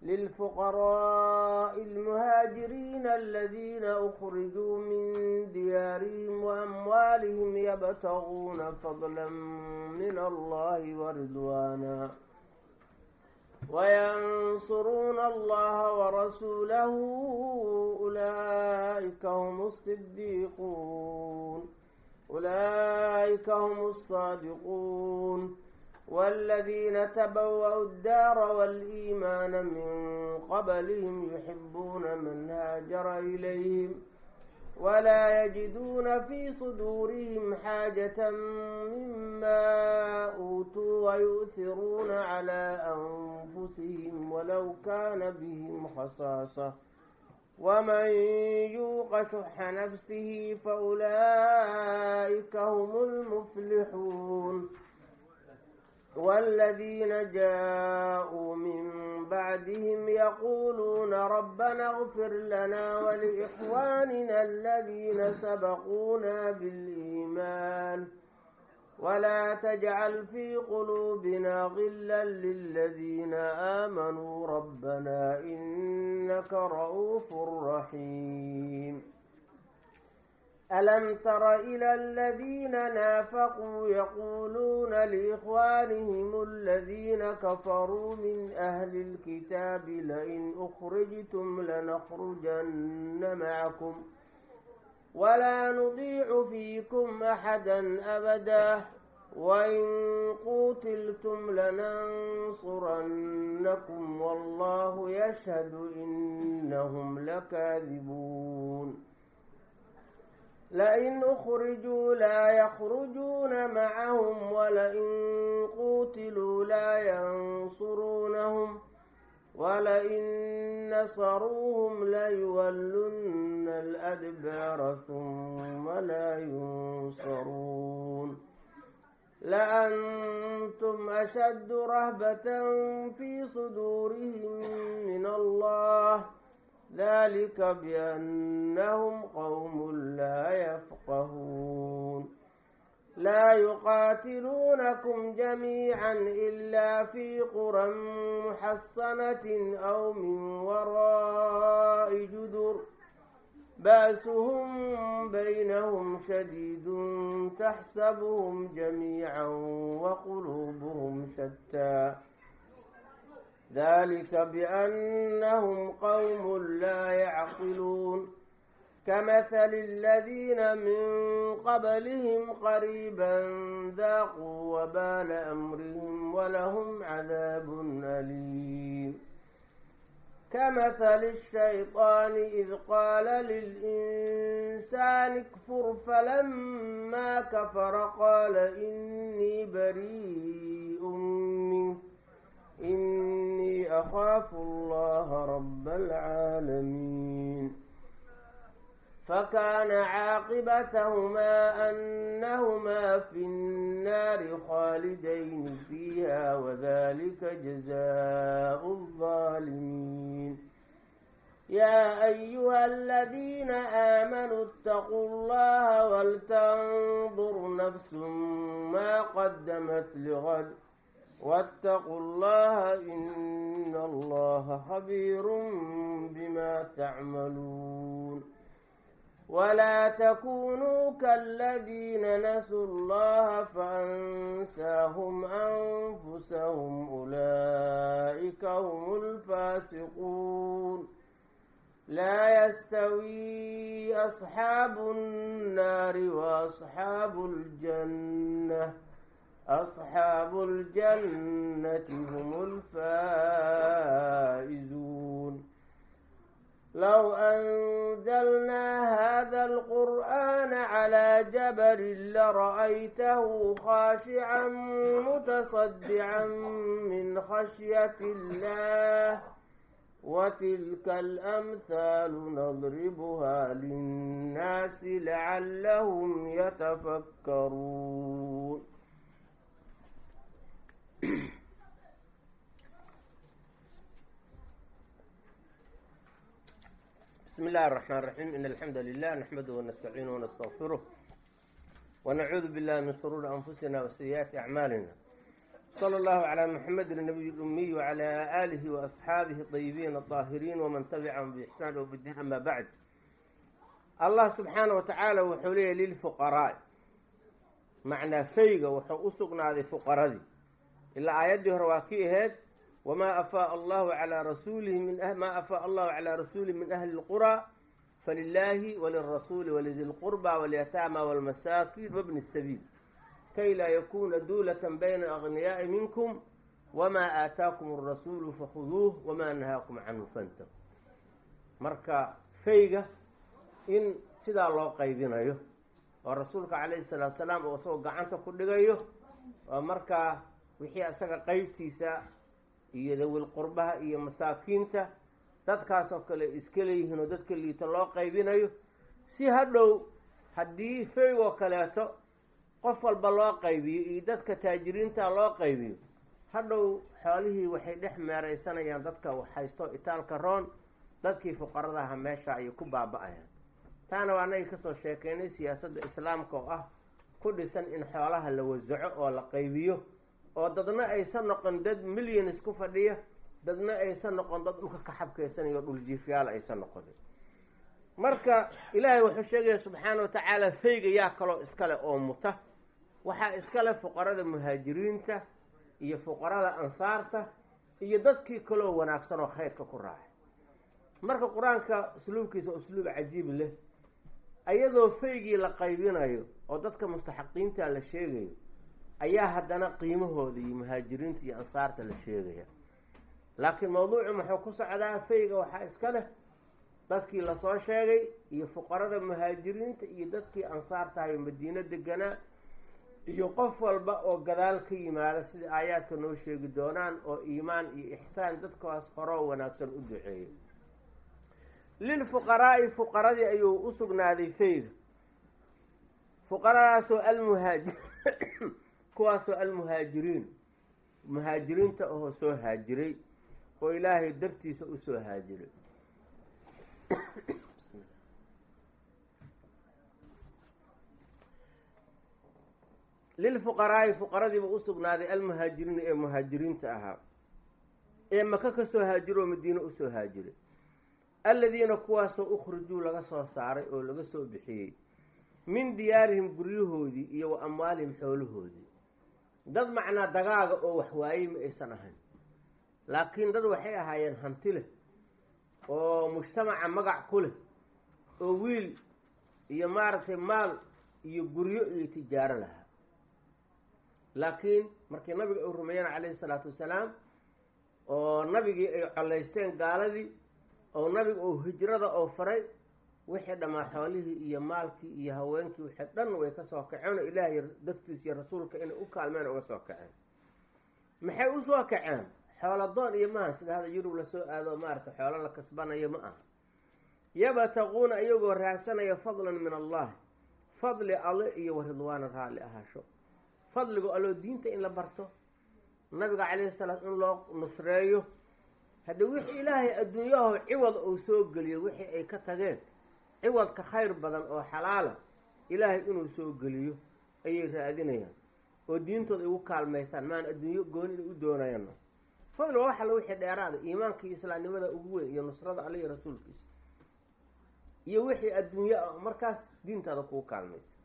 للفقراء المهاجرين الذين أخرجوا من ديارهم وأموالهم يبتغون فضلا من الله ورضوانا وينصرون الله ورسوله أولئك هم الصديقون أولئك هم الصادقون والذين تبوأوا الدار والإيمان من قبلهم يحبون من هاجر إليهم ولا يجدون في صدورهم حاجة مما أوتوا ويؤثرون على أنفسهم ولو كان بهم خصاصة ومن يوق شح نفسه فأولئك هم المفلحون والذين جاءوا من بعدهم يقولون ربنا اغفر لنا ولإخواننا الذين سبقونا بالإيمان ولا تجعل في قلوبنا غلا للذين آمنوا ربنا إنك رؤوف رحيم ألم تر إلى الذين نافقوا يقولون لإخوانهم الذين كفروا من أهل الكتاب لئن أخرجتم لنخرجن معكم ولا نضيع فيكم أحدا أبدا وإن قوتلتم لننصرنكم والله يشهد إنهم لكاذبون لئن أخرجوا لا يخرجون معهم ولئن قوتلوا لا ينصرونهم ولئن نصروهم ليولن الأدبار ثم لا ينصرون لأنتم أشد رهبة في صدورهم من الله ذلك بأنهم قوم لا يفقهون لا يقاتلونكم جميعا إلا في قرى محصنة أو من وراء جدر باسهم بينهم شديد تحسبهم جميعا وقلوبهم شتى ذلك بأنهم قوم لا يعقلون كمثل الذين من قبلهم قريبا ذاقوا وبال أمرهم ولهم عذاب أليم كمثل الشيطان إذ قال للإنسان اكفر فلما كفر قال إني بريء منه إني أخاف الله رب العالمين فكان عاقبتهما أنهما في النار خالدين فيها وذلك جزاء الظالمين يا أيها الذين آمنوا اتقوا الله ولتنظر نفس ما قدمت لغد واتقوا الله إن الله خبير بما تعملون ولا تكونوا كالذين نسوا الله فأنساهم أنفسهم أولئك هم الفاسقون لا يستوي أصحاب النار وأصحاب الجنة أصحاب الجنة هم الفائزون لو أنزلنا هذا القرآن على جبل لرأيته خاشعا متصدعا من خشية الله وتلك الأمثال نضربها للناس لعلهم يتفكرون بسم الله الرحمن الرحيم إن الحمد لله نحمده ونستعينه ونستغفره ونعوذ بالله من شرور أنفسنا وسيئات أعمالنا slى اllahu عlى mxamedi النabiy الأmiy وعlى آlihi وأصxaabihi الطayibiin الطaahiriin wman tabicahum bإxsaan wbdin ama bacd allah subxaanaه watacaala wuxuu leeyahy lilfuqaraaء macnaa fayga wuxuu u sugnaaday fuqaradii ilaa aayaddii hore waa ki aheyd wma afaa allahu alى rasuulihi ma afaa allahu calى rasuulihi min ahli اlqurى falilaahi walirasuuli walidi اlqurba walyataama wاlmasaakin wbni الsabiil kay laa yakuna duulata bayna aغniyaai minkum wamaa aataakum الrasuulu fakhuduuh wamaa nahaakum canhu fantahu marka fayga in sidaa loo qaybinayo oo rasuulka calayhi salaatu salaam uu isagoo gacanta ku dhigayo oo markaa wixii isaga qeybtiisa iyo dawil qurbaha iyo masaakiinta dadkaasoo kale iska leeyihiin oo dadka liita loo qaybinayo si hadhow haddii faygoo kaleeto qof walba loo qaybiyo iyo dadka taajiriinta loo qaybiyo hadhow xoolihii waxay dhex meeraysanayaan dadka haysto itaalka roon dadkii fuqaradaha meesha ayay ku baaba-ayaan taana waa anagii kasoo sheekeynay siyaasadda islaamka oo ah ku dhisan in xoolaha la wasaco oo la qaybiyo oo dadna aysan noqon dad milyanis ku fadhiya dadna aysan noqon dad dhulka ka xabkeysanayo dhuljiifyaal aysan noqonin marka ilaahay wuxuu sheegaya subxaana wa tacaala fayga yaa kaloo iskale oo muta waxaa iskale fuqarada muhaajiriinta iyo fuqarada ansaarta iyo dadkii kaloo wanaagsan oo khayrka ku raacay marka qur-aanka usluubkiisa usluub cajiib leh ayadoo faygii la qaybinayo oo dadka mustaxaqiinta la sheegayo ayaa haddana qiimahooda iyo muhaajiriinta iyo ansaarta la sheegaya laakiin mawduucu muxuu ku socdaa fayga waxaa iska leh dadkii lasoo sheegay iyo fuqarada muhaajiriinta iyo dadkii ansaartahayo madiino deganaa iyo qof walba oo gadaal ka yimaada sida aayaadka noo sheegi doonaan oo iimaan iyo ixsaan dadkaas horoo wanaagsan u duceeyo lilfuqaraa'i fuqaradii ayuu u sugnaaday fayga fuqaradaasoo almuhaaji kuwaasoo almuhaajiriin muhaajiriinta ahoo soo haajiray oo ilaahay dartiisa usoo haajiray lilfuqaraa'i fuqaradiiba u sugnaaday almuhaajiriin ee muhaajiriinta ahaa ee maka ka soo haajiroo madiine usoo haajiray alladiina kuwaasoo ukhrijuu laga soo saaray oo laga soo bixiyey min diyaarihim guryahoodii iyo wa amwaalihim xoolahoodii dad macnaa dagaaga oo waxwaayey ma aysan ahayn laakiin dad waxay ahaayeen hanti leh oo mujtamaca magac ku leh oo wiil iyo maaragtay maal iyo guryo iyo tijaaro lahaa laakiin markii nabiga ay rumeeyeen calayhi salaatu wasalaam oo nabigii ay collaysteen gaaladii oo nabiga oo hijrada oo faray wixii dhammaa xoolihii iyo maalkii iyo haweenkii wixii dhan way kasoo kaceen oo ilaahay dadkiis iyo rasuulka inay u kaalmeen uga soo kaceen maxay usoo kaceen xooladoon iyo maaha sida hada yurub lasoo aado maarata xoolo la kasbanayo ma aha yabtaquuna iyagoo raadsanaya fadlan min allahi fadli alle iyo wa ridwaana raalli ahaasho fadligo alloo diinta in la barto nabiga calayhi salaam in loo nusreeyo haddii wixii ilaahay adduunyaho ciwad uu soo geliyo wixii ay ka tageen ciwadka khayr badan oo xalaala ilaahay inuu soo geliyo ayay raadinayaan oo diintooda ay ugu kaalmaysaan maan adduunyo gooni inay u doonayaan fadli waa waxalla wixii dheeraada iimaanka iyo islaamnimada ugu weyn iyo nusrada alle iyo rasuulkiisa iyo wixii adduunyo ah markaas diintaada kugu kaalmaysa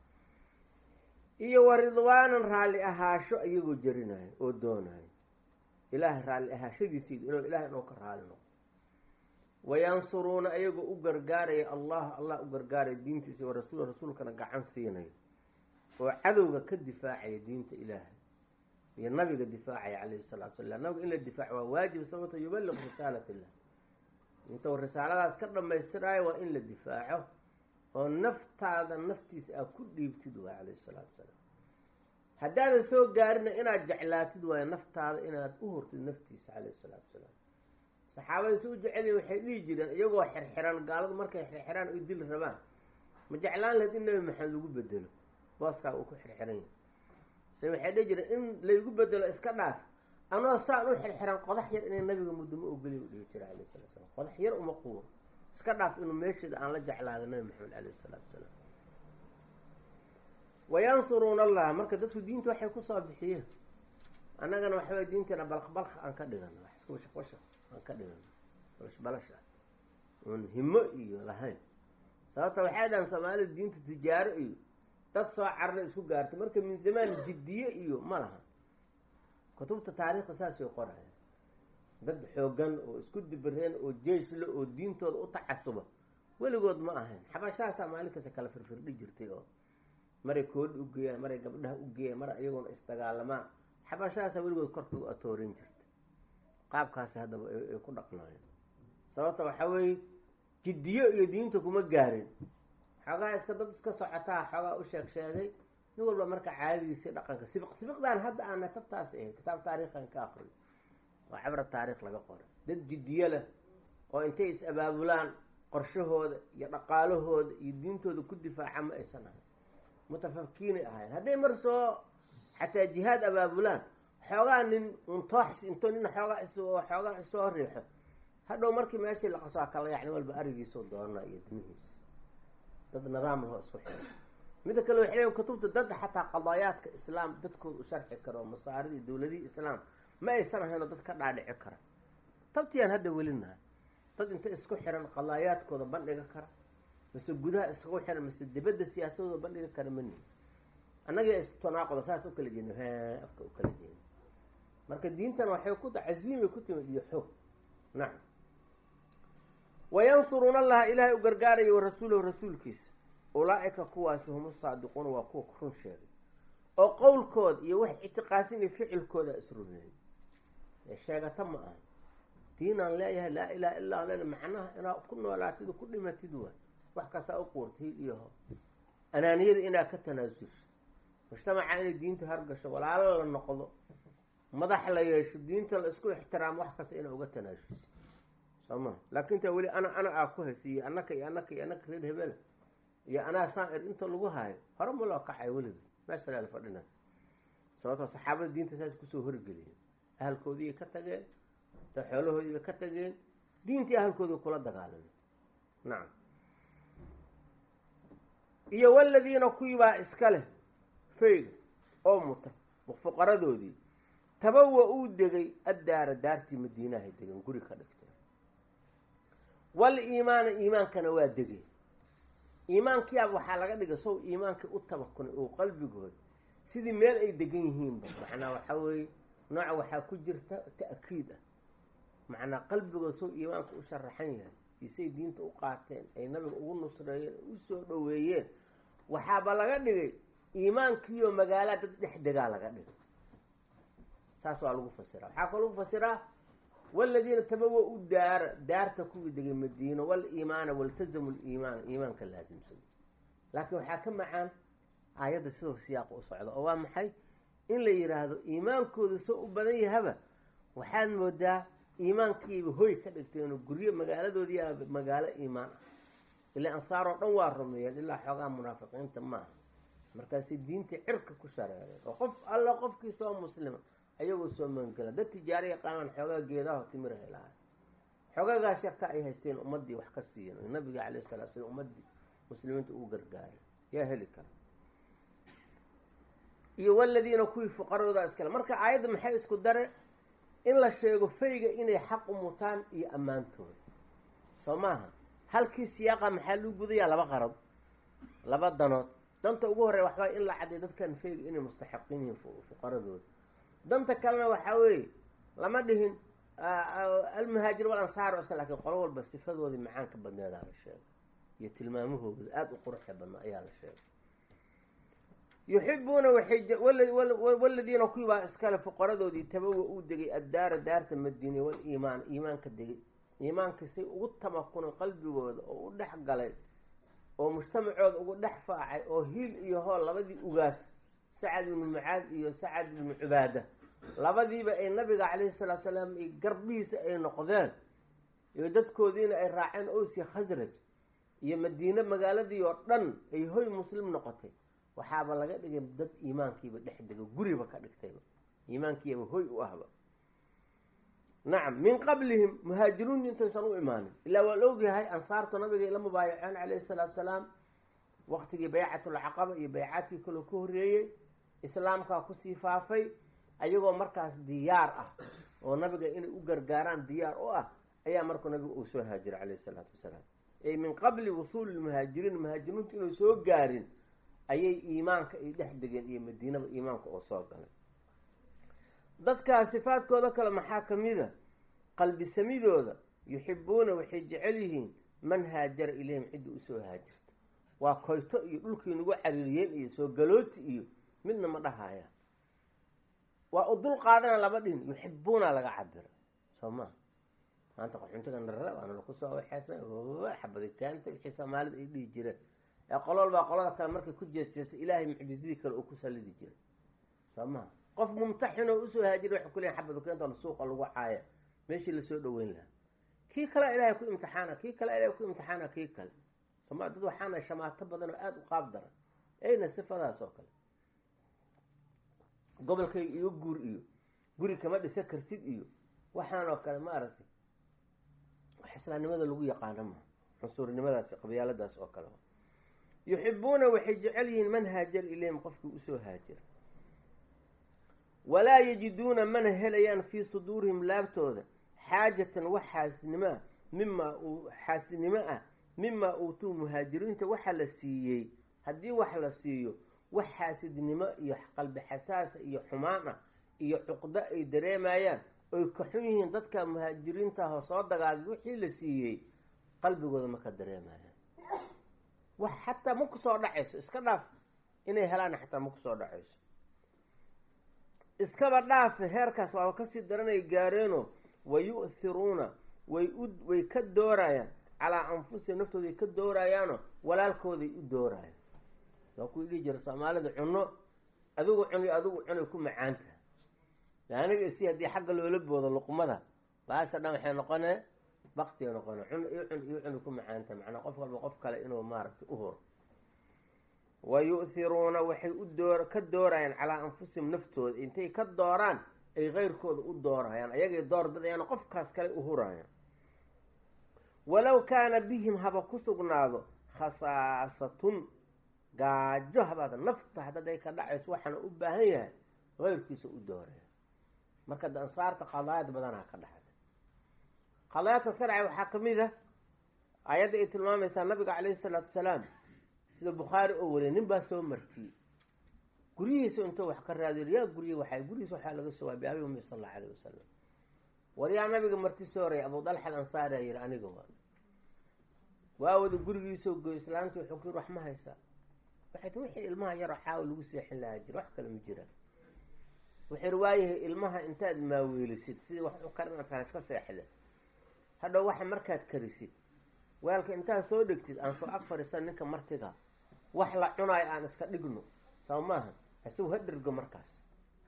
iyo wa ridwaanan raalli ahaasho iyagoo jarinayo oo doonayo ilaahay raalli ahaashadiisiid inuu ilahay inuu ka raali noqo wayansuruuna ayagoo u gargaaraya allah allah u gargaaraya diintiisa wa rasuul rasuulkana gacan siinayo oo cadowga ka difaacaya diinta ilaahay iyo nabiga difaacaya calayhi salaatu salam nabiga in la difaaco waa waajib sababto yubaliq risaalat illah intuu risaaladaas ka dhamaystiraayo waa in la difaaco oo naftaada naftiisa aad ku dhiibtid waay calayhi salaatu salaam haddaadan soo gaarina inaad jeclaatid waayo naftaada inaad u hortid naftiisa calayhi salaatu salaam saxaabada si u jecelyihin waxay dhihi jireen iyagoo xirxiran gaaladu markay xirxiraan oy dil rabaan ma jeclaan lahayd in nebi maxamed lagu bedelo booskaa uu ku xirxiran yahay se waxay dhihi jireen in laygu bedelo iska dhaaf anoo saan u xirxiran qodax yar inay nabiga mudamo ogeliy u dhihi jira calayh salatu salaam qodax yar uma quuro iska dhaaf inuu meesheeda aan la jeclaada nabi maxamed calayh salaatu salaam wayansuruuna allah marka dadku diinta waxay kusoo bixiyeen annagana waxaway diinteena balqbalq aan ka dhigano wax iska washaq washaq aan ka dhigano balash balash ah oon himo iyo lahayn sababta waxay dhahan soomaalida diinta tijaaro iyo dad soo carna isku gaartay marka min zamaan jiddiye iyo ma laha kutubta taariikhda saasay qoraya dad xoogan oo isku dibireen oo jeeshle oo diintooda u tacasuba weligood ma ahayn xabashahaasaa maalin kasta kala firfirdhi jirtay oo maray koodhi ugeeyaan maray gabdhaha ugeeyaan mar iyagoona isdagaalamaan xabashahaasaa weligood korka u atoorin jirtay qaabkaasi haddaba ay ku dhaqnaayeen sababta waxaa weeye jiddiyo iyo diinta kuma gaarin xoogaa iska dad iska socotaa xoogaa u sheeg sheegay nin walba marka caadadiisii dhaqanka sibiq sibiqdan hadda aana tabtaas ahayd kitaab taariikhan ka aqriyo waa cabra taariikh laga qoray dad jiddiyo leh oo intay is abaabulaan qorshahooda iyo dhaqaalahooda iyo diintooda ku difaaca ma aysan ahayn mutafakiinay ahayn hadday mar soo xataa jihaad abaabulaan xoogaa nin untoox into nin xoogaa is xoogaa isoo riixo hadhow markii meeshii la qaso kala yacni walba arigiisoo doonaa iyo dimihiisa dad nidaam lahoo isku xiro midda kale waxay leeyiin kutubta dad xataa qadaayaadka islaam dadkooda u sharxi karo masaaridii dowladihii islaam ma aysan ahaynoo dad ka dhaadhici kara tabtiyaan hadda welinahay dad inta isku xiran qadaayaadkooda bandhiga kara mase gudaha isku xiran mase dibadda siyaasadooda bandhiga kara ma nihin annaga istanaaquda saas u kala jeedno ha afka u kala jeedno marka diintan waxay ku caziimay ku timid iyo xoog nacam wayansuruuna allaha ilaahay u gargaarayo wa rasuulahu rasuulkiisa ulaa-ika kuwaasi hum usaadiquuna waa kuwa run sheegay oo qowlkooda iyo wax ictiqaasin iyo ficilkooda isrumeeyey ee sheegata ma aha diinaan leeyahay laa ilaha illa le macnaha inaad ku noolaatid ku dhimatid waay wax kastaa u quurtid iyo ho anaaniyada inaad ka tanaasulso mujtamaca inay diinta hargasho walaalo la noqdo madax la yeesho diinta la isku ixtiraamo wax kasta inaa uga tanaasulso soo ma laakin taa weli ana ana aa ku haysiiyo anaka iyo anaka iyo anaka reer hebela iyo anaa saan-ir inta lagu haayo hore ma loo kacay weliga meesha la fadhina sababtoo saxaabada diinta saas kusoo horgeliyeen ahalkoodiibay ka tageen da xoolahoodiibay ka tageen diintii ahalkoodii kula dagaalameen nacam iyo waladiina kuwibaa iska leh fayga oo muta fuqaradoodii tabawa uu degay addaara daartii madiinahay degeen guri ka dhigteen wal iimaana iimaankana waa degeen iimaankiiaba waxaa laga dhigay sow iimaankii u tabakunay oo qalbigooda sidii meel ay degan yihiinba macnaa waxaa weeye nooca waxaa ku jirta ta'kiid ah macnaa qalbigooda sow iimaanka u sharaxan yahay isay diinta u qaateen ay nabiga ugu nusreeyeen u soo dhoweeyeen waxaaba laga dhigay iimaankiioo magaalaa dad dhex degaa laga dhigay saas waa lagu fasiraa waxaa kaloo lagu fasiraa waladiina tabawa u daara daarta kuwii degay madiino waliimaana waltazamu liimaana iimaanka laasimsada laakiin waxaa ka macaan aayadda sidoo siyaaqa u socda oo waa maxay in la yidhaahdo iimaankooda soo u badan yahaba waxaad moodaa iimaankiiba hoy ka dhigteenoo guryo magaaladoodii a magaalo iimaan ah ilaa ansaar oo dhan waa rumeeyeen ilaa xoogaa munaafiqiinta maaha markaasay diintii cirka ku shareereen oo qof alla qofkii soo muslima ayagoo soo magangela dad tijaaro yaqaanaan xoogaa geedaho timir helahay xoogagaas yarka ay haysteen ummaddii wax ka siiyeen oo nabiga calayh salatu slam ummaddii muslimiinta ugu gargaaray yaa heli kara iyo waladiina kuwii fuqarooda iskale marka aayadda maxay isku dare in la sheego fayga inay xaq u mutaan iyo ammaantooda soo maaha halkii siyaaqa maxaa luu gudayaa laba qarad laba danood danta ugu horreya waxbaa in la cadday dadkan fayga inay mustaxiqiin yihiin fuqaradooda danta kalena waxaa weeye lama dhihin almuhaajir wal ansaar o iska lakin qolo walba sifadoodii macaanka badneedaa la sheegay iyo tilmaamahooda aada u quruxda badnaa ayaa la sheegay yuxibuuna waxay waladiina kuwibaa iskale fuqaradoodii tabawa uu degay addaara daarta madiine waliimaan iimaanka degay iimaanka say ugu tamakunay qalbigooda oo u dhex galay oo mujtamacooda ugu dhex faacay oo hiil iyo hool labadii ugaas sacad ibnu mucaad iyo sacad ibnu cubaada labadiiba ay nabiga calayhi salaatu salaam ay garbihiisa ay noqdeen iyo dadkoodiina ay raaceen owsi khasraj iyo madiine magaaladii oo dhan ay hoy muslim noqotay waxaaba laga dhigay dad iimaankiiba dhex dega guriba ka dhigtayba iimaankiiba hoy u ahba nacam min qablihim muhaajiruun intaysan u imaanin ilaa waa la ogyahay ansaarta nabigay la mubaayaceen calayhi salaatu salaam waqtigii baycatulcaqaba iyo baycaadkii kaloo ka horreeyey islaamkaa kusii faafay ayagoo markaas diyaar ah oo nabiga inay u gargaaraan diyaar u ah ayaa markuu nabigu uu soo haajiray calayhi salaatu wasalaam ay min qabli wusuuli lmuhaajiriin muhaajiriintu inay soo gaarin ayay iimaanka ay dhex degeen iyo madiinaba iimaanka oo soo galay dadkaa sifaadkooda kale maxaa ka mid a qalbi samidooda yuxibuuna waxay jecel yihiin man haajara ilayhim ciddii usoo haajirta waa koyto iyo dhulkii nagu cariiriyeen iyo soo galooti iyo midna ma dhahaya waa u dul qaadana laba dhin yuxibuuna laga cabira soo maa maanta qaxuntiga narara waana laku soo waxeesna xabadi keenta wixii soomaalida ay dhihi jireen ee qololbaa qolada kale markay ku jeesjeestay ilaahay mucjizadii kale uu ku sallidi jiray soo maha qof mumtaxin oo usoo haajira waxay ku leeyahin xabadu keenta suuqa lagu caaya meeshii lasoo dhaweyn lahaa kii kale ilaahay ku imtixaana kii kale ilahay ku imtixaana kii kale sooma dad waxaana shamaato badan oo aada u qaab daran ayna sifadaas oo kale gobolkayga iyo guur iyo guri kama dhisa kartid iyo waxaan oo kale maaragtay wax islaamnimada lagu yaqaano maha cunsurnimadaas qabyaaladaas oo kale yuxibuuna waxay jecel yihiin man haajara ilayhim qofkii usoo haajira walaa yajiduuna mana helayaan fii suduurihim laabtooda xaajatan wax xaasidnimoa mimaa uu xaasidnimo ah mimaa uutuu muhaajiriinta waxa la siiyey haddii wax la siiyo wax xaasidnimo iyo qalbi xasaasa iyo xumaan ah iyo cuqdo ay dareemayaan oy ka xun yihiin dadka muhaajiriintaahoo soo dagaalay wixii la siiyey qalbigooda ma ka dareemayaan wax xataa ma kusoo dhacayso iska dhaaf inay helaan xataa ma kusoo dhacayso iskaba dhaafe heerkaas waaba kasii daranay gaareenoo wa yu'thiruuna way u way ka doorayaan calaa anfusihim naftooday ka doorayaanoo walaalkooday u doorayaan waa kuwii dhihi jira soomaalida cunno adigu cuni adigu cunay ku macaanta aniga isi haddii xagga loola boodo luqmada baasha dhan waxay noqonee baktiga noqone cun iyo cun iyo cuni ku macaanta macnaa qof walba qof kale inuu maaragtay u horo wa yu'thiruuna waxay u door ka doorayaan calaa anfusihim naftooda intay ka dooraan ay keyrkooda u doorayaan ayagay door bidayaan qofkaas kale u hurayaan walow kaana bihim haba ku sugnaado khasaasatun gaajo habaad nafta haddaday ka dhacayso waxaana u baahan yahay keyrkiisa u dooraya marka de ansaarta qadaayad badanaa ka dhacday qadaayaadkaas ka dhacay waxaa ka mid ah ayadda ay tilmaamaysaa nabiga calayhi salaatu wasalaam sida bukhaari oo wariyay nin baa soo martiyey guryihiisa intuu wax ka raadiyo yaa guryi waxay guryihiisa waxaa laga soo waabay abi umi sal allau alayh wasalam war yaa nabiga marti soo horaya abu dalxa al ansaari a yihi aniga waa waa wada gurigiisoo goy islaantii wuxuu ku yiri wax ma haysaa waxay ti wixii ilmaha yaroo xaawa lagu seexin lahaa jira wax kale ma jiraan wuxuu yiri waayahay ilmaha intaad maaweelisid sidii wax u karin aad kale iska seexda hadhow waxa markaad karisid weelka intaad soo dhegtid aan soo ag fadhiisan ninka martiga wax la cunaayo aan iska dhigno soo maaha isagu ha dhergo markaas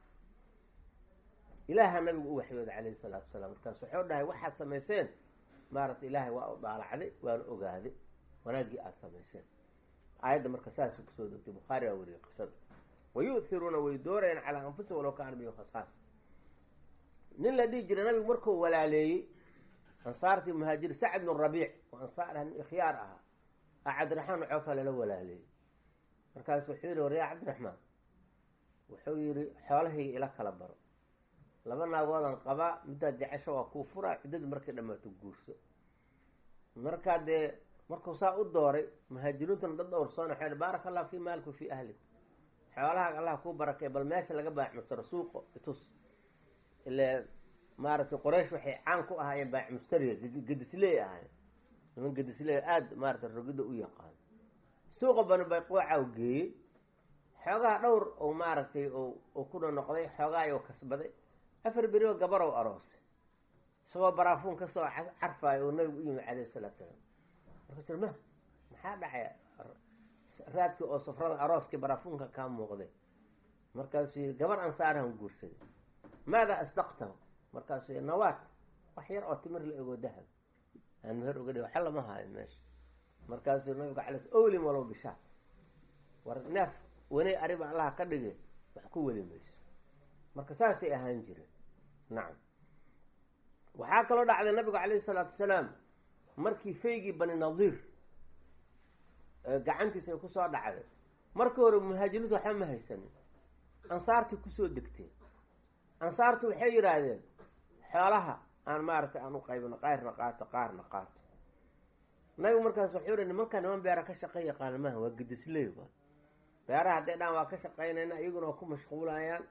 ilaaha nabigu u waxyooday calayhi salaatu wasalaam markaas wuxuu dhahay waxaad samayseen maaragta ilaahay waa u daalacday waana ogaaday wanaaggii aada samayseen aayadda marka saasuu kusoo degtay bukhaari baa wariyay qisada wa yu'thiruuna way doorayaan calaa anfusihim walow kaana bihi khasaas nin la dhihi jiray nabigu markuu walaaleeyey ansaartii muhaajir sacd bnu rabiic oo ansaar ah nin ikhyaar ahaa a cabdiraxmaan coofa lala walaaleeyey markaasu wuxuu yihi war yaa cabdiraxmaan wuxuu yihi xoolahayga ila kala baro laba naagoodan qabaa middaad jecesho waa kuu furaa ciddadii markay dhammaato guurso markaa dee markuu saa u dooray muhaajiriintuna dad dhowrsoona waxay baaraka allah fii maalika fii ahlik xoolahaaga allah kuu barakay bal meesha laga baacmustaro suuqo itus ile maaragtay qoraysh waxay caan ku ahaayeen baacmustariga gedisley ahaayeen niman gedisley aada maaratay rogida u yaqaan suuqa bani bayqoocaw geeyey xoogaha dhowr ou maaragtay uu kuna noqday xoogaayou kasbaday afar berioo gabarow aroosay isagoo baraafuun kasoo carfaayo oo nabigu u yimid calayhi salaatu salaam markaasuu ma maxaa dhacay raadkii oo safrada arooskii baraafuunka kaa muuqday markaasuu yii gabar ansaarahan guursaday maadaa asdaqtahu markaasuu yii nawaat wax yar oo timir la ego dahab aan meher oga dhig waxa lama haayo meesha markaasuu nabiga cala owlim walow bishaat war neef waney ariba allaha ka dhige wax ku weli mayso marka saasay ahaan jireen nacam waxaa kaloo dhacday nabigu calayhi salaatu wasalaam markii faygii bani nadiir gacantiisa ay kusoo dhacday markii hore muhaajiriintu waxba ma haysanin ansaartii kusoo degteen ansaartu waxay yidhaahdeen xoolaha aan maaragtay aan u qaybino qaarna qaato qaarna qaato nabigu markaas wuxuu yihi nimanka niman beera ka shaqey yaqaana maaha waa gedisley waa beeraha hadday dhaan waa ka shaqaynayna iyaguna waa ku mashquulayaan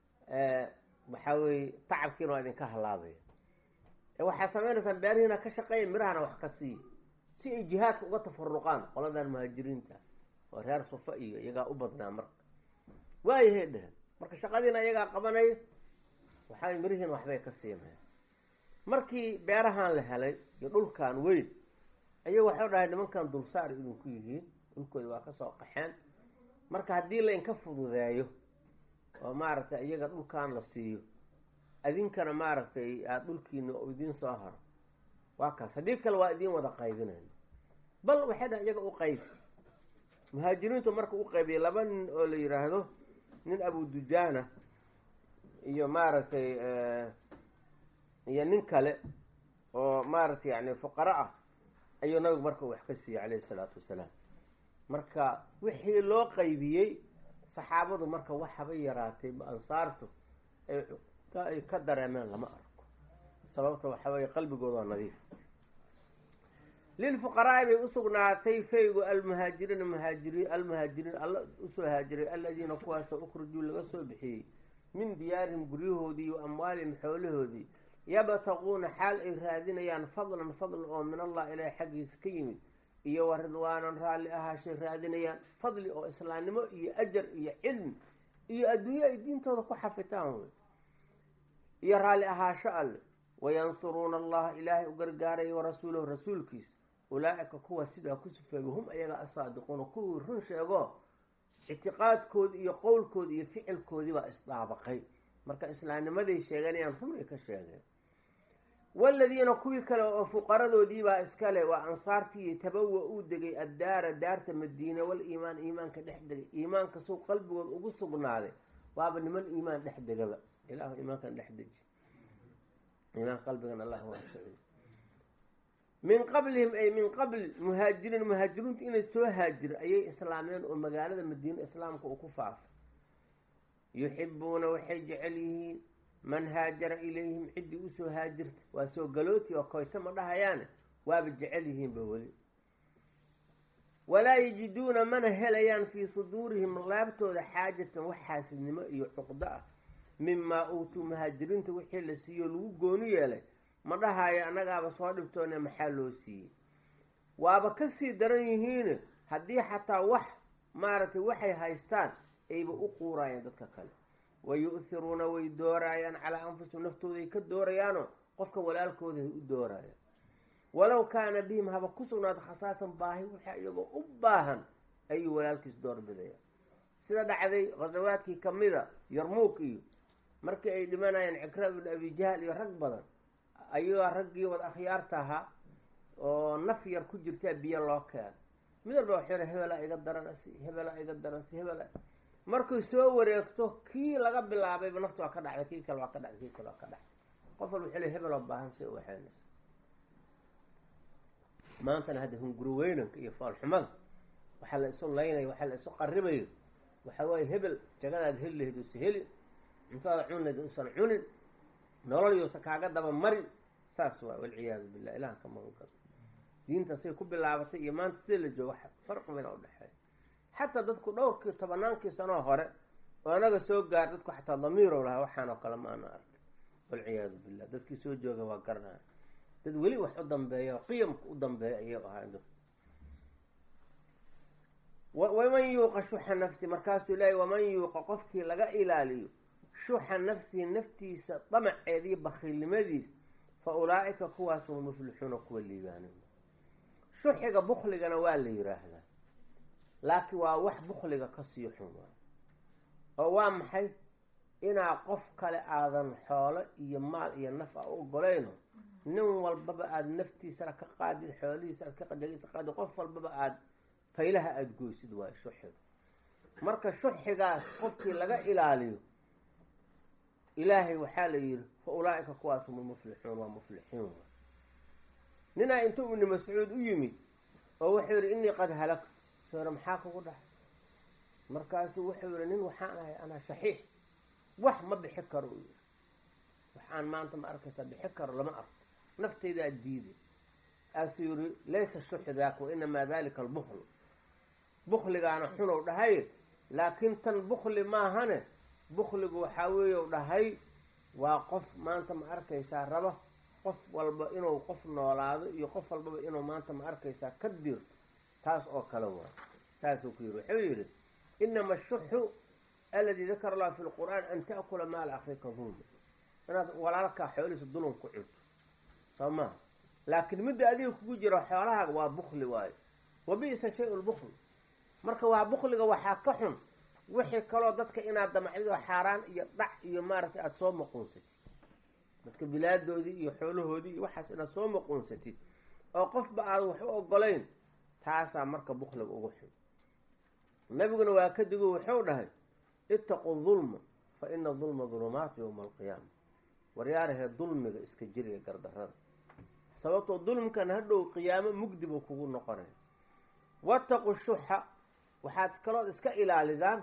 waxaa weye tacabkiina waa idinka halaabaya waxaa sameynaysaan beerihiina ka shaqeeya mirahana wax ka siiya si ay jihaadka uga tafaruqaan qoladan muhaajiriinta oo reer sufa iyo iyagaa u badnaa marka waayahay dhehen marka shaqadiina iyagaa qabanaya waxaa mirihiina waxbay ka siinaya markii beerahan la helay iyo dhulkan weyn ayaga waxau dhahay nimankan dulsaar idinku yihiin dhulkooda waa kasoo qaxeen marka haddii lainka fududeeyo oo maaragtay iyaga dhulkan la siiyo adinkana maaragtay aada dhulkiina oo idiin soo haro waa kaas haddii kale waa idiin wada qaybinayna bal waxay dhaha iyaga u qaybi muhaajiriintu marka u qaybiyay laba nin oo la yiraahdo nin abu dujaana iyo maaragtay iyo nin kale oo maaragtay yani fuqaro ah ayuu nabigu marka wax ka siiyey calayhi isalaatu wasalaam marka wixii loo qaybiyey saxaabadu marka waxaba yaraatay ansaartu ay ka dareemeen lama arko sababta waxa weeye qalbigooda waa nadiif lilfuqaraai bay usugnaatay faygu almuhaajiriina muhaajiriin almuhaajiriin alla usoo haajiray aladiina kuwaasoo ukhrijuu laga soo bixiyey min diyaarihim guryahoodii wa amwaalihim xoolahoodii yabtaquuna xaal ay raadinayaan fadlan fadl oo min allah ilaah xaggiisa ka yimid iyo wa ridwaanan raalli ahaashay raadinayaan fadli oo islaamnimo iyo ajar iyo cilmi iyo adduunye ay diintooda ku xafitaan wey iyo raalli ahaasho alle wayansuruuna allaha ilaahay u gargaaraya warasuulahu rasuulkiisa ulaa-ika kuwa sidaa ku sufeega hum ayaga asaadiquuna kuwii run sheego ictiqaadkoodi iyo qowlkoodi iyo ficilkoodii baa isdaabaqay marka islaamnimaday sheeganayaan run ay ka sheegeen waladiina kuwii kale oo fuqaradoodiibaa iskale waa ansaartii tabawa uu degay addaara daarta madiina wal iimaan iimaanka dhex degay iimaanka suu qalbigood ugu sugnaaday waaba niman iimaan dhex degaba ilaahu iimaankan dhex deji iimaan qalbigan allah waasiciy min qablihim ay min qabli muhaajiriin muhaajiriintu inay soo haajira ayay islaameen oo magaalada madiine islaamka uu ku faafay yuxibuuna waxay jecel yihiin man haajara ilayhim ciddii usoo haajirta waa soo galooti oo koyto ma dhahayaane waaba jecel yihiinba weli walaa yajiduuna mana helayaan fii suduurihim laabtooda xaajatan wax xaasidnimo iyo cuqdo ah mimaa uutuu muhaajiriinta wixii la siiyo lagu gooni yeelay ma dhahaayo annagaaba soo dhibtoone maxaa loo siiyey waaba kasii daran yihiine haddii xataa wax maaragtay waxay haystaan ayba u quurayaan dadka kale wa yu-hiruuna way dooraayaan calaa anfusihim naftooday ka doorayaanoo qofka walaalkooda ay u doorayaan walow kaana bihim haba ku sugnaado khasaasan baahi waxa iyagoo u baahan ayuu walaalkiis doorbidayaan sida dhacday khasawaadkii kamida yarmuuk iyo markii ay dhimanayeen cikra ibnu abijahl iyo rag badan ayagoo raggii wad akhyaarta ahaa oo naf yar ku jirtaa biyo loo keeno mid walba waxuu hebelaa iga daranasi hebelaa iga daransi hebela markay soo wareegto kii laga bilaabayba nafta waa ka dhacday kii kale waa ka dhacday kii kale waa ka dhacday qof walba wuxuu le hebeloo baahan si waxaynaysa maantana hadda hunguro weynanka iyo foolxumada waxaa la isu laynaya waxaa la isu qaribayo waxaa waaye hebel jagadaad heli lahayd uusa helin cuntada cun lahayd uusan cunin nolol yousa kaaga daba marin saas waa walciyaadu billah ilahan ka magangal diinta say ku bilaabatay iyo maanta sida la joogo farqi bayna udhexeeya xataa dadku dhowrkii tobanaankii sanoo hore oo anaga soo gaar dadku xataa damiirow lahaa waxaan oo kale ma ana arkay walciyaadu billah dadkii soo jooga waa garanaya dad weli wax u dambeeya oo qiyamka u dambeeya ayay ahaan dad waman yuuqa shuxa nafsi markaasuu leeyay waman yuuqa qofkii laga ilaaliyo shuxa nafsihi naftiisa damaceeda iyo bakhiilnimadiis fa ulaa-ika kuwaas hum muflixuuna kuwa liibaana shuxiga bukligana waa la yiraahdaa laakiin waa wax bukliga kasii xun waay oo waa maxay inaa qof kale aadan xoolo iyo maal iyo naf a u ogolayno nin walbaba aada naftiisana ka qaadid xoolihiisa aad ka qadagisa qaadid qof walbaba aada faylaha aada goysid waayo shuxiga marka shuxigaas qofkii laga ilaaliyo ilaahay waxaa la yidhi fa ulaa-ika kuwaas hum muflixuun waa muflixiin waay ninaa intuu ibni mascuud u yimid oo wuxuu yihi innii qad halagtu soore maxaa kugu dhaxay markaasuu wuxuu yihi nin waxaan ahay anaa shaxiix wax ma bixi karo u yiri waxaan maanta ma arkaysaa bixi karo lama arko naftaydaa diiday aasuu yiri laysa shuxu daaka wa inamaa dalika albuklu bukligaana xunow dhahay laakiin tan bukli maahane bukligu waxaa weeye u dhahay waa qof maanta ma arkaysaa rabo qof walba inuu qof noolaado iyo qof walbaba inuu maanta ma arkaysaa ka dirto taas oo kale waa saasuu ku yidhi wuxuu yidhi inama ashuxu aladii dakara allahu fi lqur'aan an ta'kula maala akhiika dulma inaad walaalkaa xoolihiisa dulum ku cunto soo maha laakiin midda adiga kugu jiro xoolahaaga waa bukli waayo wa bi'sa shay lbukli marka waa bukliga waxaa ka xun wixii kaloo dadka inaad damacdido xaaraan iyo dhac iyo maaragtay aada soo maquunsatid dadka bilaadoodii iyo xoolahoodii iyo waxaas inaad soo maquunsatid oo qofba aad wax u ogolayn taasaa marka bukliga ugu xun nabiguna waa ka digo wuxuu dhahay ittaqu dulma fa ina dulma dulumaatu yowma alqiyaama waryaarahee dulmiga iska jiriya gardarada sababtoo dulmkan hadhow qiyaamo mugdi buu kugu noqonaya wattaqu shuxa waxaad kalood iska ilaalidaan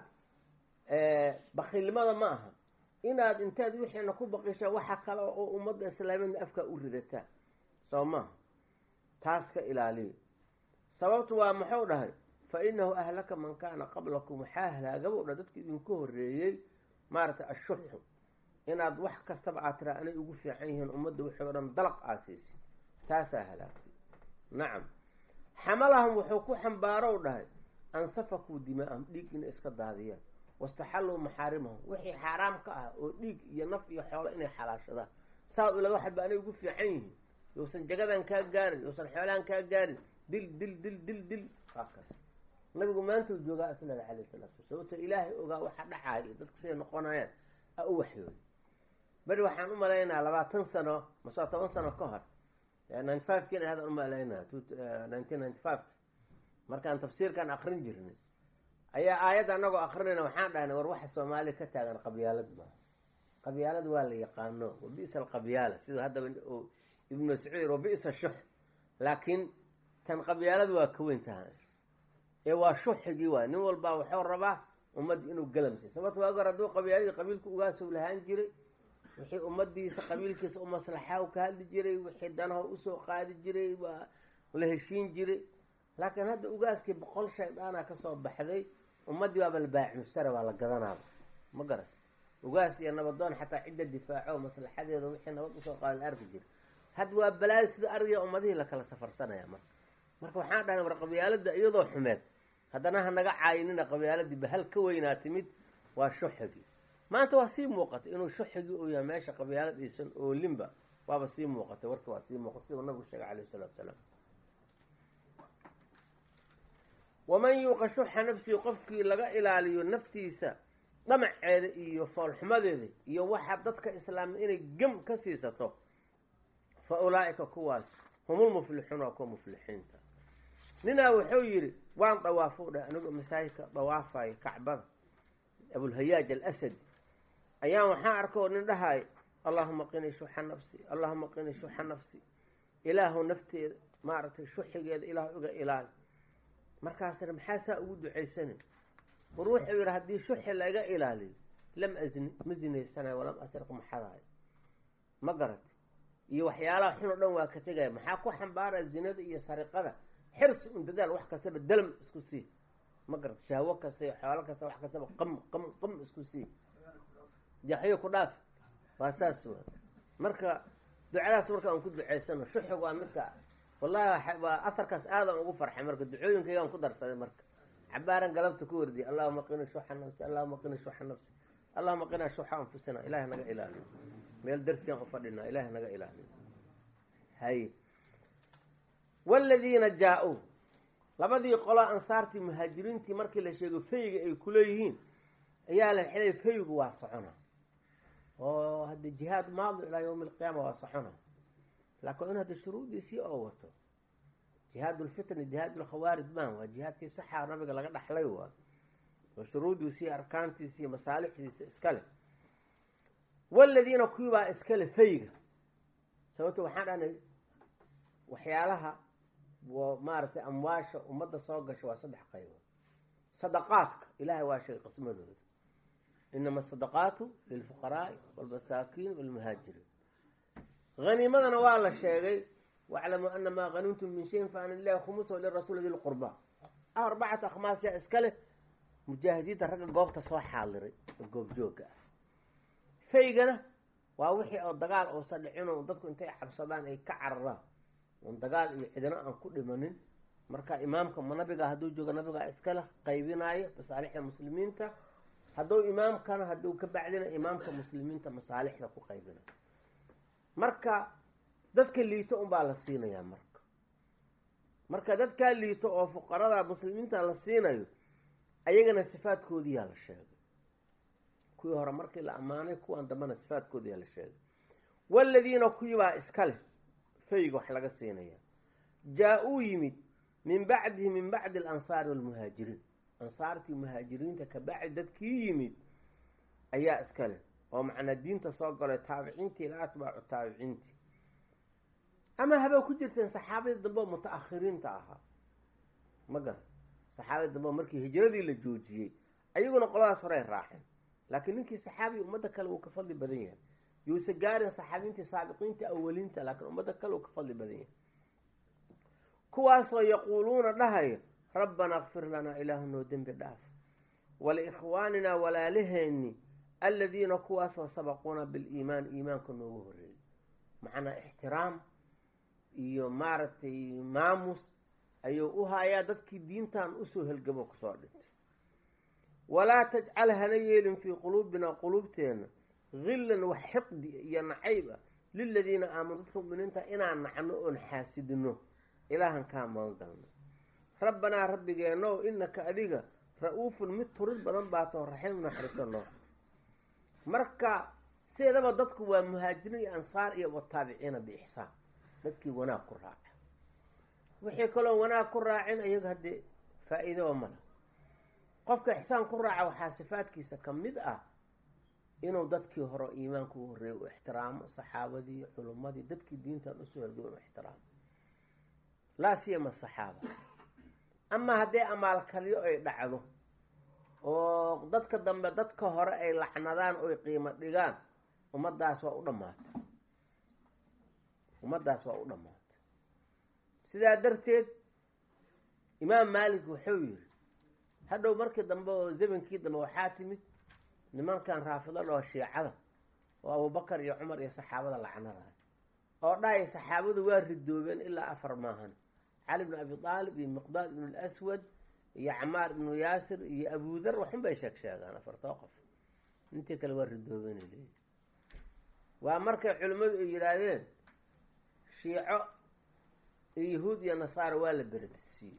bakiilnimada ma aha inaad intaad wixiina ku baqisha waxa kale oo ummadda islaamiyadna afkaa u ridataa soo maaha taas ka ilaaliya sababtu waa muxuu dhahay fa inahu ahlaka man kaana qablakum waxaa halaagaba dha dadka idinku horeeyey maaragtay ashuxu inaad wax kastaba aad tiraa anay ugu fiican yihiin ummadda wixii o dhan dalaq aasiisay taasaa halaagtay nacam xamalahum wuxuu ku xambaarow dhahay an safakuu dimaa'ahum dhiig inay iska daadiyaan wastaxalluu maxaarimahum wixii xaaraam ka ah oo dhiig iyo naf iyo xoolo inay xalaashadaan saad ula waxba anay ugu fiican yihiin yousan jagadan kaa gaarin yousan xoolahan kaa gaarin dil dil dil dil dil waakaas nabigu maantuu joogaa aslada calayh salaatu wa sababto ilaahay ogaa waxa dhacaaya iyo dadka siday noqonayaan a u waxyooday beri waxaan u malaynaa labaatan sano masoo toban sano ka hor ninety five kiina hadaan umalaynaa nineteen ninety five markaan tafsiirkan akrin jirnay ayaa aayadda anagoo akrinayna waxaan dhahnay war waxa soomaaliya ka taagan qabyaalad maaha qabyaalad waa la yaqaano wa bi'sa alqabyaala siduu haddaba ibnu mascuud wa bi'sa shux laakiin tan qabyaalad waa ka weyn tahay ee waa shuxigii waay nin walbaa wuxuu rabaa ummadda inuu galamsay sababto waagi hor hadduu qabyaaladii qabiilku ugaasow lahaan jiray wixii ummadiisa qabiilkiisa u maslaxa u ka hadli jiray wixii danaho usoo qaadi jiray waa la heshiin jiray laakiin hadda ugaaskii boqol shaydaana kasoo baxday ummaddii waaba la baacimusara waa la gadanaaba ma garan ugaas iyo nabadoon xataa cidda difaaco maslaxadeeda wixii nabad usoo qaada la arki jiray hadda waa balaayo sida ariga ummadihii lakala safarsanaya marka marka waxaan dhahnay war qabyaalada iyadoo xumeed haddana hanaga caayinina qabyaaladii bahal ka weynaa timid waa shuxigii maanta waa sii muuqatay inuu shuxigii uu yahay meesha qabyaalad aysan oolinba waaba sii muuqatay warka waa sii muuqatay siduu nabigu sheegay calayh isalaatu salaam waman yuuqa shuxa nafsihi qofkii laga ilaaliyo naftiisa dhamaceeda iyo foolxumadeeda iyo waxa dadka islaamda inay gem ka siisato fa ulaa'ika kuwaas humul muflixuun waa kuwa muflixiinta ninaa wuxuu yidhi waan dawaafo dhah anigoo masaajidka dawaafayo kacbada abulhayaaj alasadi ayaan waxaan arkoo nin dhahay allahuma qini shuxa nafsi allahuma qini shuxa nafsi ilaahu nafteeda maaragtay shuxigeeda ilaahu iga ilaali markaasna maxaa saa ugu ducaysanin war wuxuu yidhi haddii shuxi laga ilaaliyo lam asni ma zinaysanayo walam asriq maxadahay ma garata iyo waxyaalaha xun oo dhan waa ka tegaya maxaa ku xambaaraya zinada iyo sariqada xirsi un dadaal wax kastaba dalm isku sii ma garata shahwo kasta iyo xoolo kasta wax kastaba qam qam qam isku sii jaxyo ku dhaaf waa saas wa marka ducadaas marka aan ku ducaysano shuxig waa midka wallahi waa aharkaas aadan ugu farxay marka ducooyinkaygaan ku darsaday marka cabaaran galabta ku wardiyay allahuma qina shuxa nafsi allahuma qina shuxa nafsi allahuma qinaa shuxa anfusina ilahay naga ilaaliyo meel darsigaan u fadhinaa ilahay naga ilaaliyo hay waladiina jaa-uu labadii qolo ansaartii muhaajiriintii markii la sheego fayga ay kuleeyihiin ayaa la xilay faygu waa socona oo hadda jihaad maadi ilaa yawmi alqiyaama waa socona laakiin in hadda shuruudiisii oo wato jihaad lfitni jihaad lkhawaarij maan waa jihaadkii saxa nabiga laga dhaxlay waa oo shuruudiisii arkaantiisi iyo masaalixdiisa iskale waladiina kuwibaa iskale fayga sababto waxaan dhahnay waxyaalaha maaragtay amwaasha ummadda soo gasha waa saddex qaybood sadaqaadka ilaahay waa sheegay qismadooda inama asadaqaatu lilfuqaraai walmasaakiin walmuhaajiriin haniimadana waa la sheegay waclamuu ana maa hanimtum min shayin fa ana lilahi khumusa lirasuuli di lqurba arbacatu akhmaas yaa iska leh mujaahidiinta ragga goobta soo xaaliray oo goobjooga ah faygana waa wixii oo dagaal uusa dhicino dadku intay cabsadaan ay ka cararaan oon dagaal iyo cidino aan ku dhimanin marka imaamka ma nabiga hadduu joogo nabigaa iskale qaybinaayo masaalixda muslimiinta hadduu imaamkana hadduu ka bacdina imaamka muslimiinta masaalixda ku qaybinayo marka dadka liito unbaa la siinayaa marka marka dadkaa liito oo fuqarada muslimiinta la siinayo ayagana sifaadkoodiyaa la sheegay kuwii hore markii la ammaanay kuwan dambena sifaadkoodiyaa la sheegay waladiina kuwibaa iska leh fayga wax laga siinaya jaa-uu yimid min bacdihi min bacdi alansaari walmuhaajiriin ansaartii muhaajiriinta ka bacdi dadkii yimid ayaa iska leh oo macnaa diinta soo galay taabiciintii ila atbaacu taabiciintii ama habaa ku jirteen saxaabadii dambe oo muta-akhiriinta ahaa ma garan saxaabadii dambe oo markii hijradii la joojiyey ayaguna qoladaas horey raaceen laakiin ninkii saxaabiga ummadda kale wuu ka fadli badan yahay yuuse gaarin saxaabiintii saabiqiinta awaliinta laakiin ummadda kale wuu ka fadli badan yahay kuwaasoo yaquuluuna dhahaya rabbanaa kfir lanaa ilaahu noo dembi dhaaf waliikhwaaninaa walaalaheenni aladiina kuwaasoo sabaquuna biliimaan iimaanka noogu horreeyay macnaa ixtiraam iyo maaragtay maamus ayuu u hayaa dadkii diintan usoo helgamo kusoo dhintay walaa tajcal hana yeelin fii quluubinaa quluubteenna hillan wax xiqdi iyo nacayb ah liladiina aamanu dadka muminiinta inaan nacno oon xaasidino ilaahan kaa magan galno rabbanaa rabbigeenow inaka adiga ra-uufun mid turid badan baatoo raxiim naxariso noo marka sideedaba dadku waa muhaajiriin iyo ansaar iyo wataabiciina biixsaan dadkii wanaag ku raaca wixii kaloo wanaag ku raacin ayaga haddee faa-iidoba mala qofka ixsaan ku raaca waxaa sifaadkiisa ka mid ah inuu dadkii hore iimaanka u horreeyay u ixtiraamo saxaabadii culummadii dadkii diintan usoo helgay inu ixtiraamo laa siyama saxaaba amaa haddii amaalkalyo ay dhacdo oo dadka dambe dadka hore ay lacnadaan oy qiimo dhigaan ummaddaas waa u dhammaatay ummaddaas waa u dhammaatay sidaa darteed imaam maalik wuxuu yidhi hadhow markii dambe oo zamankii dambe waxaa timid nimankan raafidada oo shiicada oo abubakar iyo cumar iyo saxaabada lacnadahay oo dhahay saxaabadu waa ridoobeen ilaa afar maahan cali bnu abi aalib iyo miqdaad ibnu lswad iyo camaar ibnu yaasir iyo abudar waxun bay sheeg sheegaan afartoo qof intii kale waa ridoobeen leeyi waa markay culimmadu ay yidhaahdeen shiico iyo yahuud iyo nasaara waa la beratisiiyey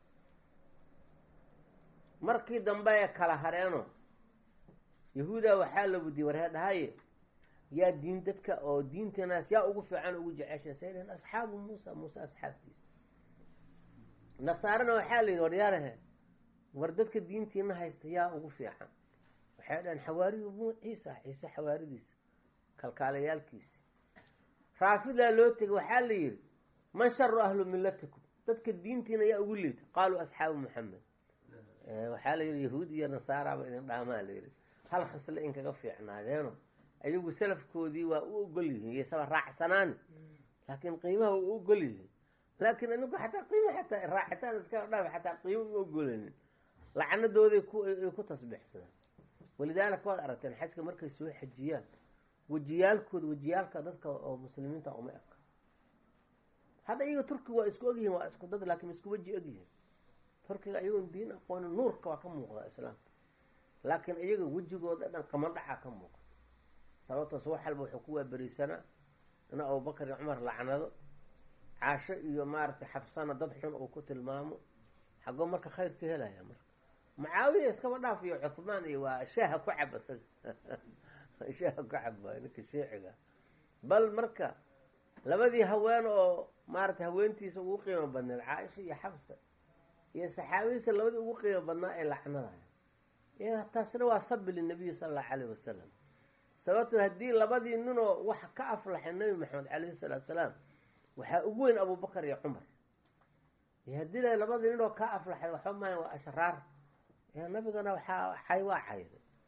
markii dambe ay kala hareeno yahuuda waxaa la wudiyey waree dhahaye yaa diin dadka oo diinteenaas yaa ugu fiican ugu jecesha saylen asxaabu muusa muuse asxaabtiisa nasaarana waxaa la yidhi waryaalahe war dadka diintiina haysta yaa ugu fiican waxay dhahen xawaariyu mu ciisa ciise xawaaridiisa kalkaalayaalkiisa raafidaa loo tegay waxaa la yidhi man sharu ahlu millatikum dadka diintiina yaa ugu liita qaaluu asxaabu maxamed waxaa la yidhi yahuud iyo nasaaraba idin dhaamaa la yidhi hal khisle in kaga fiicnaadeeno ayagu salafkoodii waa u ogol yihiin iyosaba raacsanaani laakiin qiimaha waa u ogol yihiin laakiin anigu xataa qiima xataa raacitaan iska dhaaf xataa qiimo ma ogolanin lacnadooday ay ku tasbiixsadaan walidaalika waad aragteen xajka markay soo xajiyaan wejiyaalkooda wejiyaalka dadka oo muslimiinta uma eg hadda iyaga turkiga waa isku ogyihiin waa isku dad laakiin isku weji ogyihiin turkiga iyagoon diin aqoonin nuurka waa ka muuqda islaamka laakiin iyaga wejigooda dhan qamadhacaa ka muuqda sababtaas wax walba wuxuu ku waaberisanaa in abubakar iyo cumar lacnado caasho iyo maaragtay xafsana dad xun uu ku tilmaamo xagoo marka khayr ka helaya marka mucaawiya iskaba dhaaf iyo cuhmaan iyo waa shaaha ku cab isaga shaaha ku cab waay ninka shiiciga bal marka labadii haween oo maaragtay haweentiisa ugu qiimo badneed caaisha iyo xafsa iyo saxaabadiisa labadii ugu qiimo badnaa ay lacnadayo taasina waa sabi linabiyi sala allahu calayh wasalam sababto haddii labadii ninoo wax ka aflaxay nabi maxamed calayhi salaatu salaam waxaa ugu weyn abubakar iyo cumar haddii la labadii ninoo ka aflaxay waxba maaha waa ashraar nabigana waxaa cay waa cayday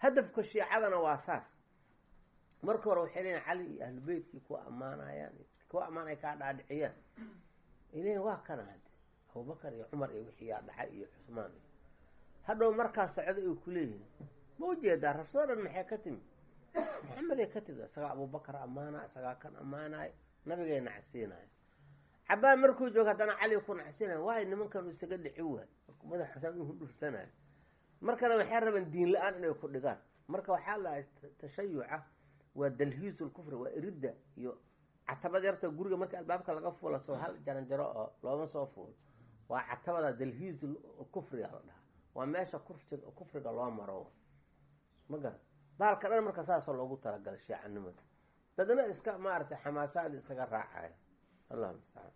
hadafka shiicadana waa saas marka hore waxay leeyiin cali iyo ahlubeytkii kuwa ammaanayaan kuwa ammaanaya kaa dhaadhiciyaan ileyin waa kana hade abubakar iyo cumar iyo wixii yaa dhacay iyo cusmaan iyo hadhow markaa socda ay ku leeyihin ma ujeedaa rabsada dhan maxay ka timi maxameday ka timid isagaa abubakar ammaanaya isagaa kan ammaanaya nabigay nacsiinaya cabaan markuu joogo haddana cali ku nacsiinaya waayo nimankan uu isaga dhici waay madax xusaan u hudhursanayo markana waxay rabeen diin la-aan inay ku dhigaan marka waxaa lahay tashayuca waa dalhiisul kufri waa iridda iyo catabad yarta guriga marka albaabka laga fuula soo hal jaranjaro oo looma soo fuulo waa catabada dalhiisul kufriga la dhahaa waa meesha kufriga kufriga loo maro ma garan baalka dhan marka saasoo loogu talagalay shiicanimada dadna iska maaragtay xamaasaada isaga raacaya allahu mustacaan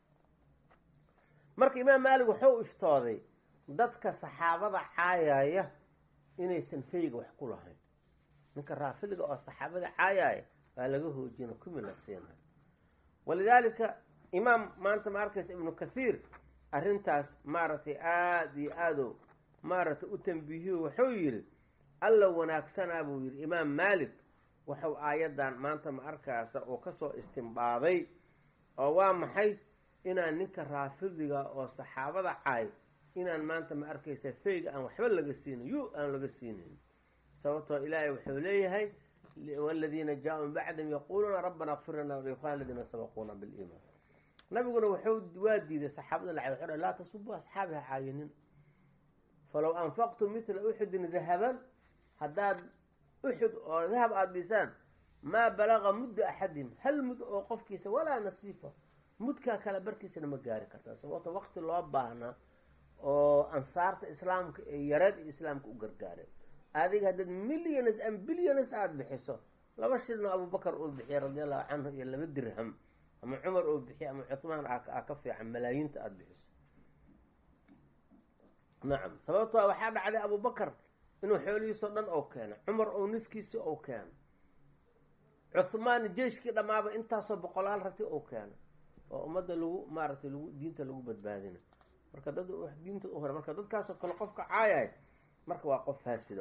marka imaam maalik wuxuu iftooday dadka saxaabada caayaya inaysan fayga wax ku lahayn ninka raafidiga oo saxaabada caayaya waa laga hoojina kumi la siinayo walidaalika imaam maanta ma arkaysa ibnu kathiir arrintaas maaragtay aada iyo aado maaragtay u tambiihiyo wuxuu yidhi alla wanaagsanaa buu yidhi imaam maalik wuxuu aayaddan maanta ma arkaasa oo kasoo istimbaaday oo waa maxay inaan ninka raafidiga oo saxaabada caay inaan maanta ma arkaysa fayga aan waxba laga siinin yu aan laga siinayn sababtoo ilaahay wuxuu leeyahay waladiina jaa-u min bacdihim yaquuluuna rabbana kfir lana walikhwan aladiina sabaquuna biliimaan nabiguna wuxuu waa diiday saxaabada la cay wuxuu laa tasubuu asxaabiha caayinin falow anfaqtum mithla uxudin dahaban haddaad uxud oo dahab aada bisaan maa balaga mudda axadihim hal mud oo qofkiisa walaa nasiifa mudkaa kale barkiisana ma gaari kartaa sababto waqti loo baahnaa oo ansaarta islaamka ee yareed iyo islaamka u gargaareen adiga haddaad milliones am biliones aada bixiso laba shilno abubakar uu bixiya radi allahu canhu iyo laba dirham ama cumar uu bixiya ama cuhmaan aa ka fiican malaayiinta aada bixiso nacam sababto waxaa dhacday abubakar inuu xoolihiisao dhan ou keeno cumar ou niskiisi ou keeno cuhmaan jeyshkii dhammaaba intaasoo boqolaal rati ou keeno oo ummadda lagu maaragtay lagu diinta lagu badbaadina marka dad diinta u hore marka dadkaasoo kale qofka caayay marka waa qof faasida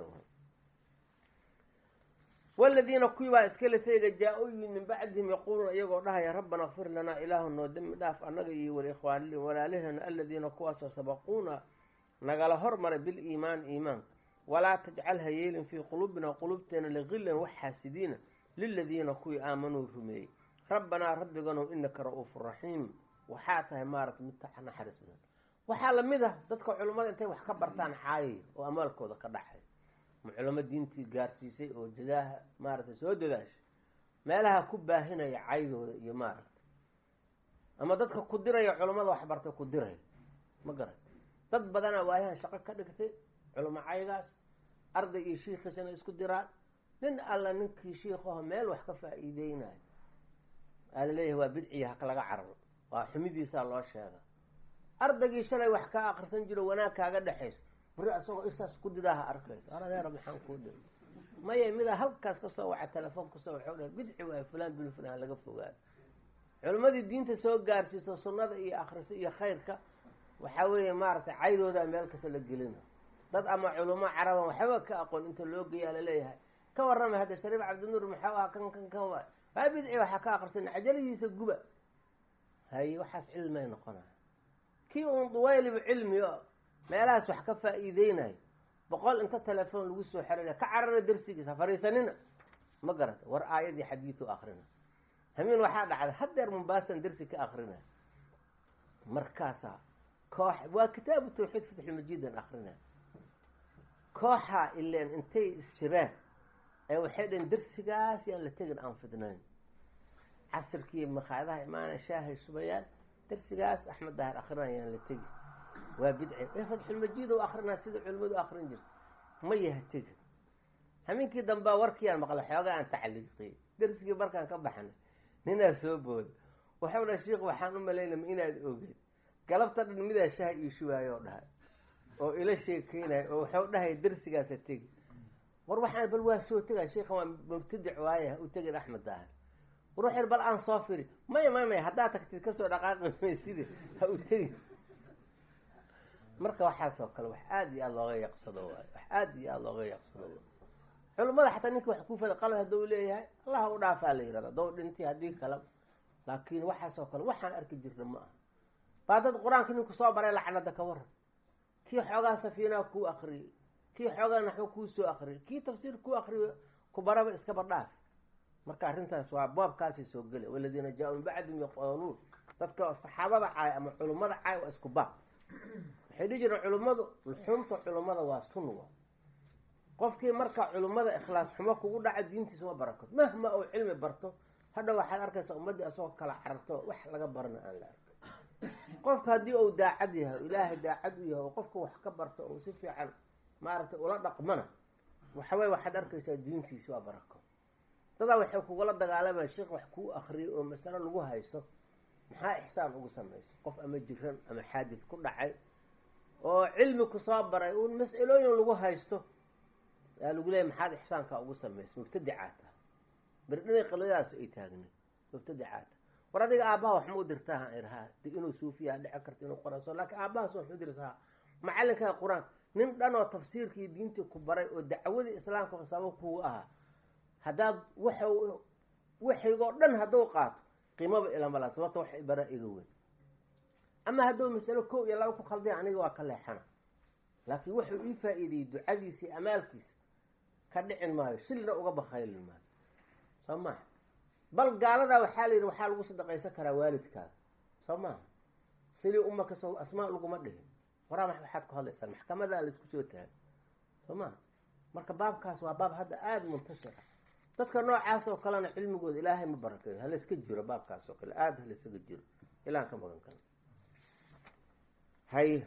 waladiina kuwii baa iskale feega jaa-u yimid min bacdihim yaquuluuna iyagoo dhahaya rabbana kfir lanaa ilaahu noo dembi dhaaf annaga iyo walikhwaanili walaalihena aladiina kuwaasoo sabaquuna nagala hormaray biliimaan iimaanka walaa tajcal ha yeelin fii quluubina quluubteena liqillan wax xaasidiina liladiina kuwii aamanuu rumeeyey rabbanaa rabbiganow inaka ra-uufu raxiim waxaa tahay maaragta mid naxariis badan waxaa lamid ah dadka culummada intay wax ka bartaan caayay oo amaalkooda ka dhaxay ma culamo diintii gaarsiisay oo dadaaha maaragtay soo dadaashay meelaha ku baahinaya caydooda iyo maaragta ama dadka ku diraya culummada waxbartay ku diraya ma garan dad badanaa waayahan shaqo ka dhigtay culamo caygaas arday iyo shiikhiisana isku diraan nin alla ninkii shiikaho meel wax ka faa-iideynayo aa laleeyahay waa bidciya haka laga cararo waa xumidiisaa loo sheega ardaygii shalay wax kaa akrisan jiro wanaag kaaga dhexayso bari asagoo isaas ku didaaha arkayso aradeera maxaan kuu dhiri maya midaa halkaas kasoo waca telefoon kasoo waxuu dhahay bidci waayo fulaan bin fulaan laga fogaado culimmadii diinta soo gaarsiiso sunnada iyo akhriso iyo khayrka waxaa weeye maaragtay caydoodaa meel kasta la gelina dad ama culamo caraban waxba ka aqoon inta loo geeyaa laleeyahay ka warramay hadda shariif cabdinuur maxau ah kan kan kan waay waa bidci waxaa ka akrisan cajaladiisa guba haye waxaas cilmay noqonaya kii uun duwayliba cilmi o meelahaas wax ka faa-iideynayo boqol inta telefoon lagu soo xeraya ka carara darsigiisa fariisanina ma garata war aayadii xadiidu akrina hamiin waxaa dhacday haddeer mumbaasan darsi ka akrina markaasaa koox waa kitaabu tawxiid fatxulmajiidan akrina kooxaa ileen intay isjireen ee waxay dhaheen darsigaas yaan la tegin aan fidnayn casirkii maqaayadaha imaana shaahay subayaan darsigaas axmed daahir akrinaa yaan la tegi waa bidci ee fatxulmajiid u akrinaa sida culimmadu akrin jirta ma yaha tegi hamiinkii dambea warkiiyaan maqla xoogaa aan tacliiqiyey darsigii markaan ka baxnay ninaa soo booda waxau dhaha sheikh waxaan u malaynama inaad ogeed galabta dhan midaa shaha io shubaayoo dhahay oo ila sheekeynaya oo waxau dhahay darsigaasa tegi war waxaan bal waa soo tegaa sheikha waa mubtadic waaya u tegin axmed daahir war waxay bal aan soo firi maya maya maya haddaad tagtid kasoo dhaqaaqi mayside ha u tegi marka waxaasoo kale wax aada iyo aada looga yaqsado waayo wax aada iyo aada looga yaqsado waay culimmada xataa ninka wax ku fada qalad hadduu leeyahay allaha u dhaafaa la yihahda haddou dhintay haddii kale laakiin waxaasoo kale waxaan arki jirna ma aha baa dad qur-aanka ninku soo baray lacnada ka waran kii xoogaa safiinaha kuu akriyey kii xoogaa naxwo kuu soo akriyay kii tafsiir kuu akriyo ku baraba iskaba dhaaf marka arrintaas waa baabkaasay soo gela waladiina jaa-u min bacdihim yaquluun dadka saxaabada caay ama culummada caay waa isku baab waxay dhihi jireen culummadu luxuumta culummada waa sun wa qofkii marka culummada ikhlaas xumo kugu dhaca diintiisa ma barakod mahma uu cilmi barto hadha waxaad arkaysaa ummaddii asagoo kala cararto wax laga barana aan la arkay qofka haddii uu daacad yahay o ilaahay daacad u yahay oo qofka wax ka barto oo si fiican maaragtay ula dhaqmana waxawey waxaad arkaysaa diintiisi waa barako dadaa waxay kugula dagaalamaya sheekh wax kuu akriyay oo masalo lagu haysto maxaa ixsaan ugu samaysa qof ama jiran ama xaadid ku dhacay oo cilmi kusoo baray uun mas-alooyin lagu haysto yaa lagu leeyay maxaad ixsaankaa ugu samaysa mubtadicaa taha berdhinay qiladaas ay taagna mubtadicaa taha war adiga aabbaha wax ma u dirtaa irhaa de inuu suufiyaa dhici karta inuu qoraso laakiin aabbahaas wax u dirsaa macalinkaa qur-aan nin dhan oo tafsiirkii diintii ku baray oo dacwadii islaamka sabab kugu ahaa haddaad waxa waxaygoo dhan hadduu qaato qiimaba ilamala sababta wax bara iga weyn ama hadduu masalo kow iyo laba ku khalday aniga waa ka leexana laakiin wuxuu ii faa-iideyey ducadiisii amaalkiisa ka dhicin maayo shilna uga bakhaylin maayo soo maha bal gaaladaa waxaa la yidhi waxaa lagu sadaqaysan karaa waalidkaaga soo maaha silii umaka soo asmaa laguma dhihin waraa waxaad ku hadlaysaan maxkamadaa laisku soo taagay soo maha marka baabkaas waa baab hadda aada muntashira dadka noocaas oo kalena cilmigooda ilaahay ma barakeeyo halayska jiro baabkaas oo kale aada halaysaga jiro ilaan ka magan kale hay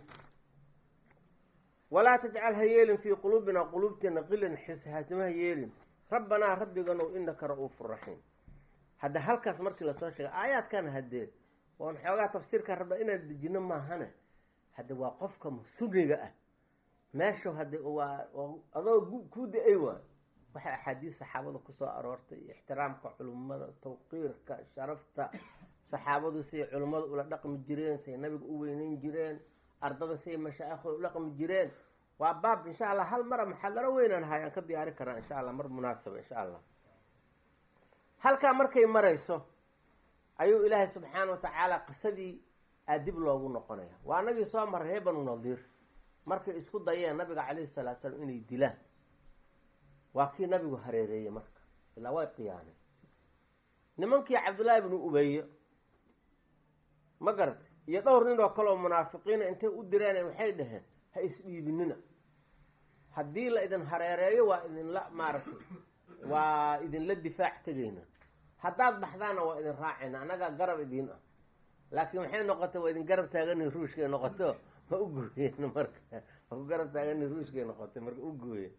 walaa tajcal ha yeelin fii quluubina quluubteena qilan xishaasima ha yeelin rabbanaa rabbiganow inaka ra-uufu raxiim hadda halkaas markii lasoo sheegay aayaadkan haddee oon xoogaa tafsiirka rabna inaan dejino maahane hadde waa qofka sunniga ah meesha hadde waa adoo kuu da-ay waay waxay axaadiis saxaabada kusoo aroortay ixtiraamka culimmada tawqiirka sharafta saxaabadu siay culimmada ula dhaqmi jireen say nabiga u weyneyn jireen ardada siay mashaaikhoda u dhaqmi jireen waa baab insha allah hal mara maxadaro weynaan ahay aan ka diyaari karaa insha allah mar munaasaba insha allah halkaa markay marayso ayuu ilaahay subxaana wa tacaala qisadii aa dib loogu noqonaya waa anagii soo maray ree banu nadiir markay isku dayeen nabiga calayhi salaatu salaam inay dilaan waa kii nabigu hareereeyey marka ilaa way qiyaaneen nimankii cabdullaahi bnu ubeyo ma garatay iyo dhowr nin oo kale oo munaafiqiina intay u direen waxay dhaheen ha isdhiibinina haddii la idin hareereeyo waa idinla maaragtay waa idinla difaac tegayna haddaad baxdaana waa idin raacayna annagaa garab idiin ah laakiin waxay noqotay waa idin garab taagani ruushkay noqoto ma u gooyeen marka waa ku garab taagani ruushkay noqotay marka u gooyen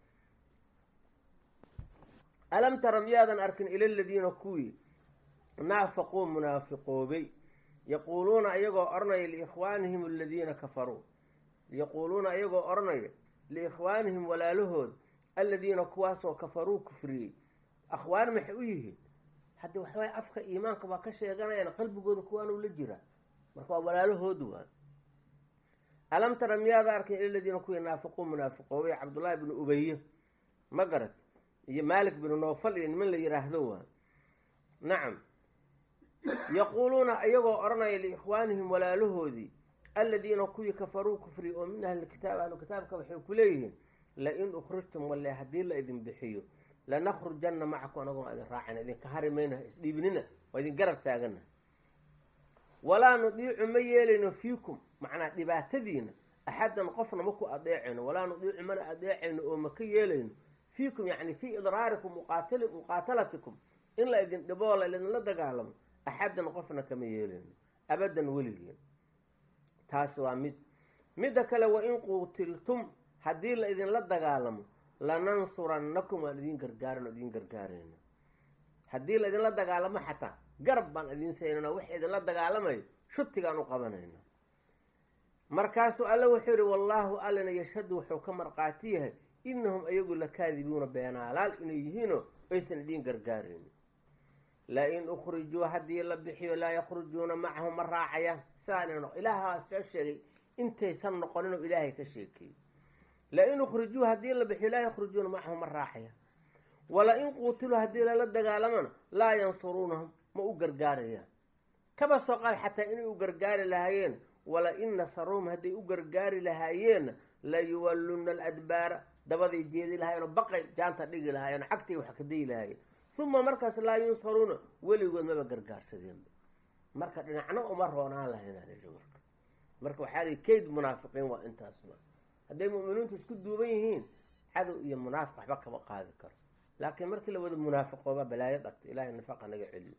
alam tara miyaadan arkin ila ladiina kuwii naafaquu munaafiqoobay yaquuluuna iyagoo odhanaya liikhwaanihim aladiina kafaruu yaquuluuna iyagoo odhanaya liikhwaanihim walaalahood aladiina kuwaasoo kafaruu kufriyey akhwaan maxay u yihiin haddi waxawaye afka iimaanka baa ka sheeganayaan qalbigooda kuwaanuu la jiraa marka waa walaalahoodu waa alam tara miyaada arkin ila ladiina kuwii naafiquu munaafiqoobay cabdullaahi bnu ubaye ma garat iyo maalik binu noofal iyo niman la yiraahdo waa nacam yaquuluuna iyagoo odhanaya liikhwaanihim walaalahoodii aladiina kuwii kafaruu kufri oo min ahli kitaab ahlu kitaabka waxay ku leeyihiin lain ukhrijtum walle haddii la idin bixiyo lanakhrujanna macakum anagoo idin raacana idinka hari mayna isdhiibnina waa idin garab taagana walaa nudiicu ma yeelayno fiikum macnaa dhibaatadiina axadan qofna maku adeecayno walaa nudiicu mana adeecayno oo maka yeelayno fiikum yani fii idraarikum muqaatalatikum in la idin dhiboo la idinla dagaalamo axadan qofna kama yeelayno abadan weligeen taas waa mid midda kale wain quutiltum haddii la idinla dagaalamo lanansurannakum waan idin gargaaran oo idin gargaarayna haddii la idinla dagaalamo xataa garab baan idin saynana wax idinla dagaalamayo shutigaan u qabanayna markaasuu alle wuxuu yihi wallaahu allina yashhadu wuxuu ka marqaati yahay inahum ayagu lakaadibuuna beenaalaal inay yihiinoo aysan idin gargaaraynin la-in ukhrijuu haddii la bixiyo laa yakhrujuuna macahum ma raacayaan sidaa ilaahaa soo sheegay intaysan noqoninoo ilaahay ka sheekeeyey la-in ukhrijuu haddii la bixiyo laa yakhrujuuna macahum ma raacayaan wala in quutiluu haddii lala dagaalamana laa yansuruunahum ma u gargaarayaan kaba soo qaad xataa inay u gargaari lahaayeen wala in nasaruuhum hadday u gargaari lahaayeenna la yuwalluna aladbaara dabaday jeedi lahaayeenoo baqay jaanta dhigi lahaayeenoo cagtay wax ka dayi lahaayeen uma markaas laa yunsaruuna weligood maba gargaarsadeenba marka dhinacna uma roonaan lahaynaa marka marka waxaa lihi kayd munaafiqiin waa intaasba hadday mu'miniintu isku duuban yihiin cadow iyo munaafiq waxba kama qaadi karo laakiin markii la wada munaafiqooba balaayo dhagta ilahay nifaqa naga celiyo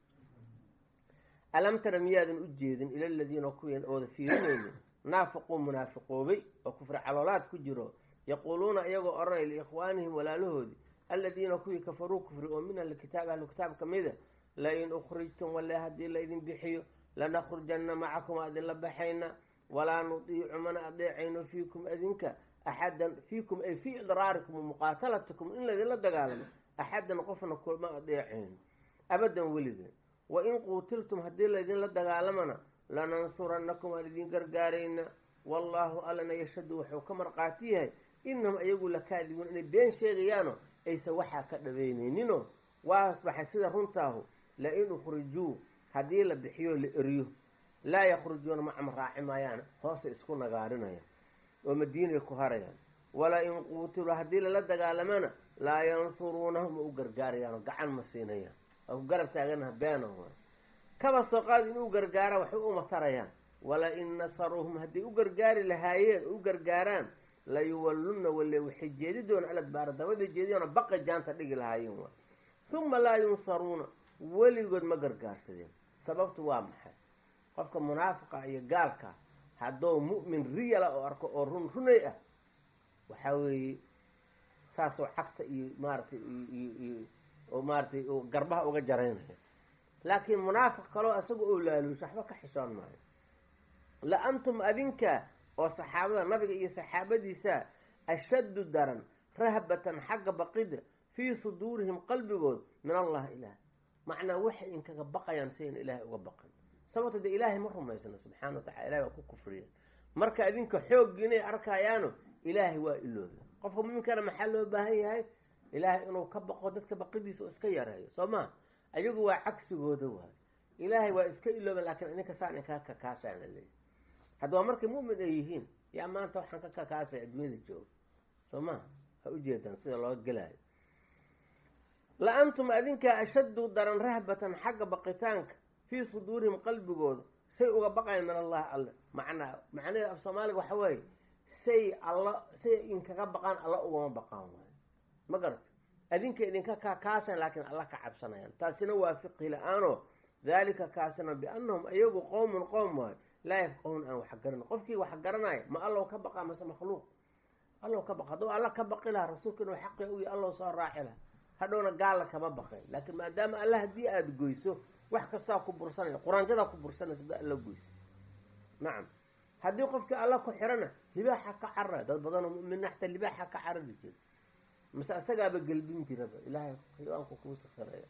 alam tara miyaadan u jeedin ila ladiina kuwiin ooda fiirinaynin naafaquu munaafiqoobay oo kufri caloolaad ku jiro yaquuluuna iyagoo odhanay liikhwaanihim walaalahoodii aladiina kuwii kafaruu kufri oo min ahlikitaab ahlu kitaab ka mida lain ukhrijtum wale haddii laydin bixiyo lanakhrujanna macakum waa idinla baxayna walaa nudiicu mana adeecayno fiikum adinka axadan fiikum ay fii idraarikum wamuqaatalatikum in laydinla dagaalamo axadan qofna kuma adeecayno abadan weligeen wain quutiltum haddii laydinla dagaalamana lanansuranakum aan idin gargaarayna wallaahu allana yashhadu wuxuu ka marqaati yahay inahum ayagu lakaadibuun inay been sheegayaano aysan waxaa ka dhabeyneyninoo waasbaxay sida runtaahu lain ukhrijuu haddii la bixiyo la eriyo laa yakhrujuuna macama raaci maayaana hoosay isku nagaarinayaan oo madiinay ku harayaan wala in quutiluu haddii lala dagaalamana laa yansuruunahum ma u gargaarayaanoo gacan ma siinayaan waa ku garab taaganaha beena kaba soo qaad inuu gargaaraan waxay uma tarayaan wala in nasaruuhum hadday u gargaari lahaayeen u gargaaraan la yuwallunna wale waxay jeedi doona aladbaara dabaday jeediyoona baqa jaanta dhigi lahaayeen waa huma laa yunsaruuna weligood ma gargaarsadeen sababtu waa maxay qofka munaafiqa iyo gaalka hadduu mu'min riyala oo arko oo run runay ah waxaa weeye saasoo cagta iyo maaratay iyo oo maaratay garbaha uga jaraynaya laakiin munaafiq kaloo isaga oo laaluusho waxba ka xishoon maayo la antum adinka oo saxaabada nabiga iyo saxaabadiisa ashaddu daran rahbatan xagga baqida fii suduurihim qalbigood min allah ilaah macnaa waxay inkaga baqayaan si ayna ilaahay uga baqan sababto dee ilaahay ma rumaysna subxana wa tacala ilahay waa ku kufriya marka adinka xooggi inay arkayaano ilaahay waa ilooba qofka muminkana maxaa loo baahan yahay ilaahay inuu ka baqo dadka baqidiisa oo iska yareeyo soo maa ayagu waa cagsigooda waay ilaahay waa iska ilooban laakiin idinka saan inkaa kakaashaan la leeyahy haddaba markay mu'min ay yihiin yaa maanta waxaan ka kakaasay adduunyada jooga soo maa ha ujeedaan sida loo gelaayo la antum adinkaa ashaddu daran rahbatan xagga baqitaanka fii suduurihim qalbigooda say uga baqayan min allahi alle macnaa macnaheeda af soomaaliga waxa weeye say alla say inkaga baqaan alla ugama baqaan waayo ma garata adinka idinka kaakaashan laakiin alla ka cabsanayaan taasina waa fiqhi la-aanoo daalika kaasina biannahum ayagu qowmun qowm waayo laa yafqahuun aan wax garan qofkii wax garanaya ma allow ka baqaa mase makhluuq allow ka baqa hadduu alla ka baqi lahaa rasuulka inuu xaqi u yahy allow soo raaci laha hadhowna gaalla kama baqeen laakiin maadaama alla haddii aada goyso wax kastaa ku bursanaya quraanjadaa ku bursanaysa haddaa alla goyso nacam haddii qofkii alla ku xirana libaaxa ka carara dad badanoo mumina xataa libaaxa ka carari jira mase asagaaba gelbin jiraba ilaahay xayawaanku kuu sakiraya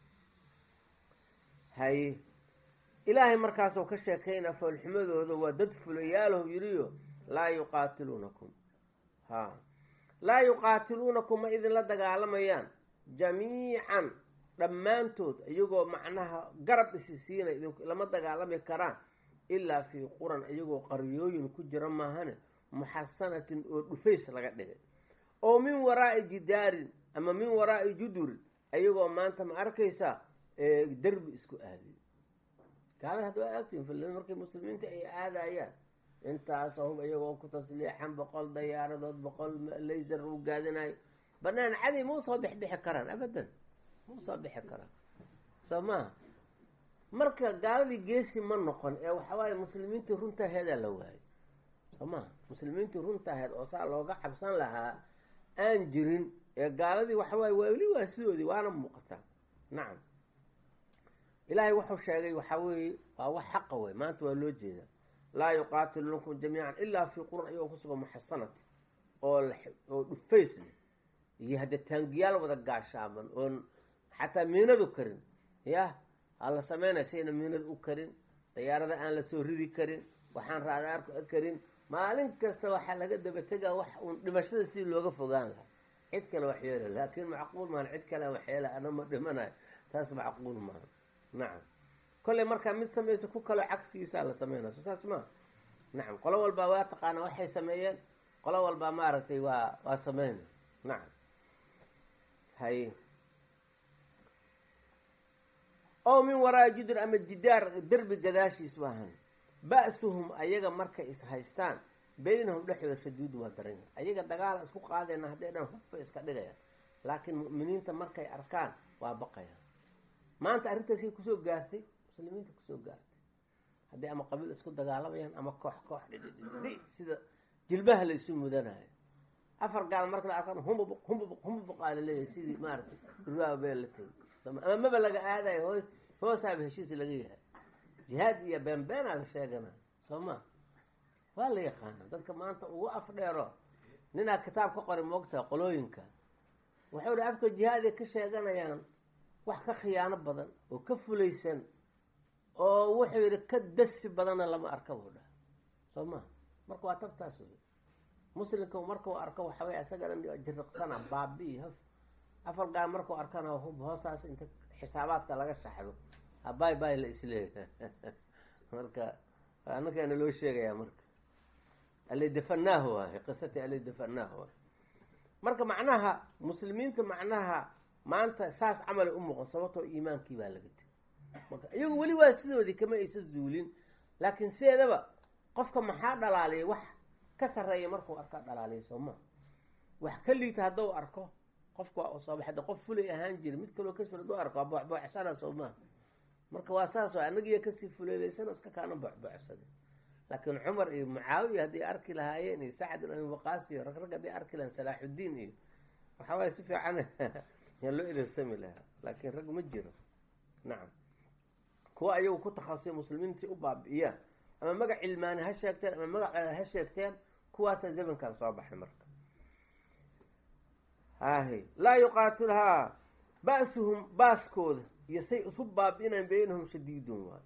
haye ilaahay markaasoo ka sheekaynaa foolxumadooda waa dad fulayaalow yiriyo laa yuqaatiluunakum ha laa yuqaatiluunakum ma idinla dagaalamayaan jamiican dhammaantood iyagoo macnaha garab isi siina idinku lama dagaalami karaan ilaa fii quran iyagoo qaryooyin ku jira maahane muxasanatin oo dhufays laga dhigay oo min waraa'i jidaarin ama min waraa'i judurin ayagoo maanta ma arkaysaa derbi isku aadiy gaalada hadda waa agtiin fil markay muslimiinta ay aadayaan intaasoo hub iyagoo ku tasliixan boqol dayaaradood boqol laysar u gaadinayo banaan cadi ma usoo bixbixi karaan abadan ma usoo bixi karaan soo maha marka gaaladii geesi ma noqon ee waxawaaye muslimiintii runtaaheedaa la waayay soo maha muslimiintii runtaaheed oo saa looga cabsan lahaa aan jirin ee gaaladii waxawaaye waa weli waa sidoodii waana muuqataa nacam ilaahay wuxuu sheegay waxaa weeye waa wax xaqa wey maanta waa loo jeedaa laa yuqaatilunakum jamiican ilaa fii quran ayagoo kusugan muxasanati oo oo dhufays leh iyo hadde taangiyaal wada gaashaaban oon xataa miinadu karin yah aa la sameynaya sayna miinadu u karin dayaarada aan la soo ridi karin waxaan raadaarku karin maalin kasta waxaa laga daba tegaa wax uun dhimashada si looga fogaan lahaa cid kale waxyeela laakiin macquul maaha cid kale waxyeela ana ma dhimanayo taas macquul maaha nacam kolley markaa mid samaysa ku kalo cagsigiisaa la sameynaya so saas maa nacam qolo walbaa waa taqaana waxay sameeyeen qolo walbaa maaragtay waa waa sameynay nacam haye oo min waraa jidr ama jidaar derbi gadaashiis maahan ba-suhum ayaga markay is haystaan beynahum dhexdooda shadiidu waa daran yahay ayaga dagaala isku qaadayna hadday dhan hufa iska dhigayaan laakiin mu'miniinta markay arkaan waa baqayaan maanta arrintaasay kusoo gaartay muslimiinta kusoo gaartay hadday ama qabiil isku dagaalamayaan ama koox koox dhidhidhidhi sida jilbaha la isu mudanayo afar gaal marka la arkaan humbubuq humbubuq humbubuq aa laleeyahay sidii maaragtay durbaaba beel la tegay ama maba laga aadayo hoos hoosaaba heshiis laga yahay jihaad iyo beenbeenaa la sheegana soo ma waa la yaqaana dadka maanta ugu af dheero ninaa kitaab ka qoray moogtaa qolooyinka wuxuu hi afka jihaaday ka sheeganayaan wax ka khiyaano badan oo ka fulaysan oo wuxuu yidhi ka dasi badanna lama arka buu dhaha soo ma marka waa tabtaas wey muslimka markuu arko waxawey isaga dhan jiriqsana baabi haf afar gaal markuu arkana hub hoostaas inta xisaabaadka laga shaxdo habay bay la isleeyahay marka anakaana loo sheegayaa marka alidafanahu waay qisatii alidafanahu waay marka macnaha muslimiinta macnaha maanta saas camalay u muuqan sababtoo iimaankii baa laga tegay marka iyagu weli waa sidoodii kama aysa zuulin laakiin sideedaba qofka maxaa dhalaaliyay wax ka sarreeya markuu arkaa dhalaaliyay soo ma wax ka liita hadduu arko qofka waa soo baxda qof fulay ahaan jira mid kaloo kasful hadduu arko waa booxbooxsana soo maa marka waa saas waa annagiiyo kasii fuleelaysana iska kaana booxbooxsaday laakiin cumar iyo mucaawiya hadday arki lahaayeen iyo sacd ibn abi waqaas iyo rag rag hadday arki lahayen salaaxuddiin iyo waxaa waaya si fiican yaa loo idarsami lahaa laakiin rag ma jiro nacam kuwa ayagu ku takhasusay muslimiinta si u baabi'iyaan ama magac cilmaani ha sheegteen ama magaceeda ha sheegteen kuwaasaa zamankan soo baxay marka hahe laa yuqaatilhaa ba-suhum baaskooda iyo say isu baabi'inaan beynahum shadiidun waay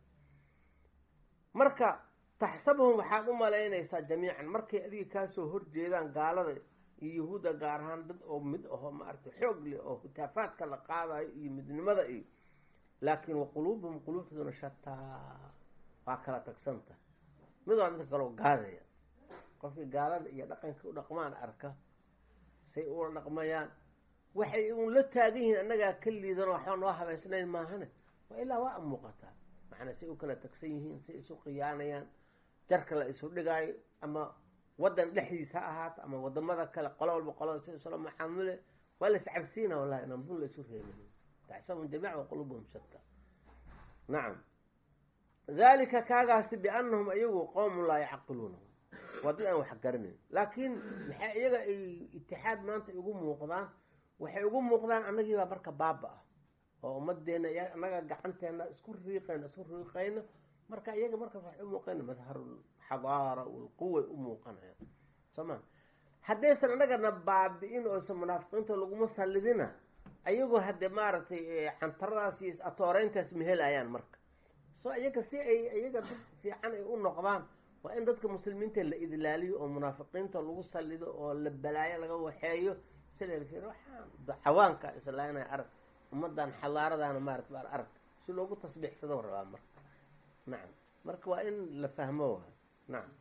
marka taxsabuhum waxaad u malaynaysaa jamiican markay adiga kaasoo horjeedaan gaalada iyo yahuudda gaar ahaan dad oo mid aho maaragtay xoog leh oo hutaafaadka la qaadayo iyo midnimada iyo laakiin wa quluubuhum quluubtooduna shataa waa kala tagsanta mid waa midka kaloo gaadaya qofkii gaalada iyo dhaqanka u dhaqmaan arka say ula dhaqmayaan waxay un la taagan yihiin annagaa ka liidanoo waxba noo habaysnayn maahane waa ilaa waa muuqataa macnaa say u kala tagsan yihiin say isu khiyaanayaan jarka la isu dhigaayo ama waddan dhexdiisa ha ahaato ama wadamada kale qolo walba qolada si isula macaamule waa la iscabsiina wallahi inaan bun la isu reebin taxsabum jamiic wa qulubuhum shata nacam dalika kaagaasi biannahum ayagu qowmun laa yacqiluuna waa dad aan wax garanayn laakiin maxay iyaga ay itixaad maanta ugu muuqdaan waxay ugu muuqdaan annagiibaa marka baaba ah oo ummadeenna annaga gacanteena isku riiqayno isku riiqayno marka iyaga markaas waxay u muuqayna madharulxadaara walquway u muuqanaya soo ma haddaysan annagana baabi-in oosan munaafiqiinta laguma sallidina ayagoo hadde maaragtay cantaradaas iyo atooreyntaas mehelayaan marka soo iyaga si ay iyaga dad fiican ay u noqdaan waa in dadka muslimiinta la idlaaliyo oo munaafiqiinta lagu sallido oo la balaayo laga waxeeyo silelfir waxaan cawaanka islaanay arag ummadan xadaaradaana maarata baan arag si loogu tasbiixsado rabaa marka nacam marka waa in la fahmo waa nacam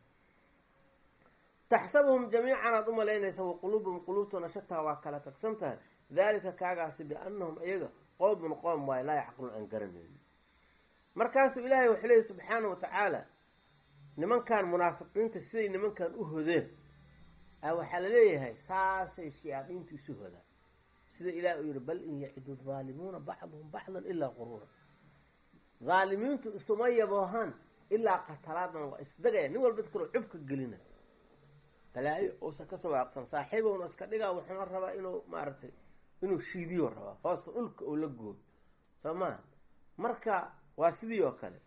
taxsabuhum jamiican aad u malaynaysa wa quluubuhum quluubtuna shataa waa kala tagsan tahay dalika kaagaasi biannahum iyaga qowmun qoom waayo laa yacqilun aan garanayn markaasuu ilaahay wuxuu leeyay subxaana wa tacaala nimankan munaafiqiinta siday nimankan u hodeen a waxaa la leeyahay saasay shayaadiintu isu hodaan sida ilaah uu yihi bal in yacidu daalimuuna bacduhum bacdan ilaa quruura daalimiintu isuma yaboohaan ilaa qatalaadan waa isdagaya nin walba dad kaloo cubka gelina balaayo uusan kasoo waaqsan saaxiibowna iska dhigaa wuxuuna rabaa inuu maaragtay inuu shiidiyo rabaa hoosta dhulka oo la gooyo soo maha marka waa sidii oo kale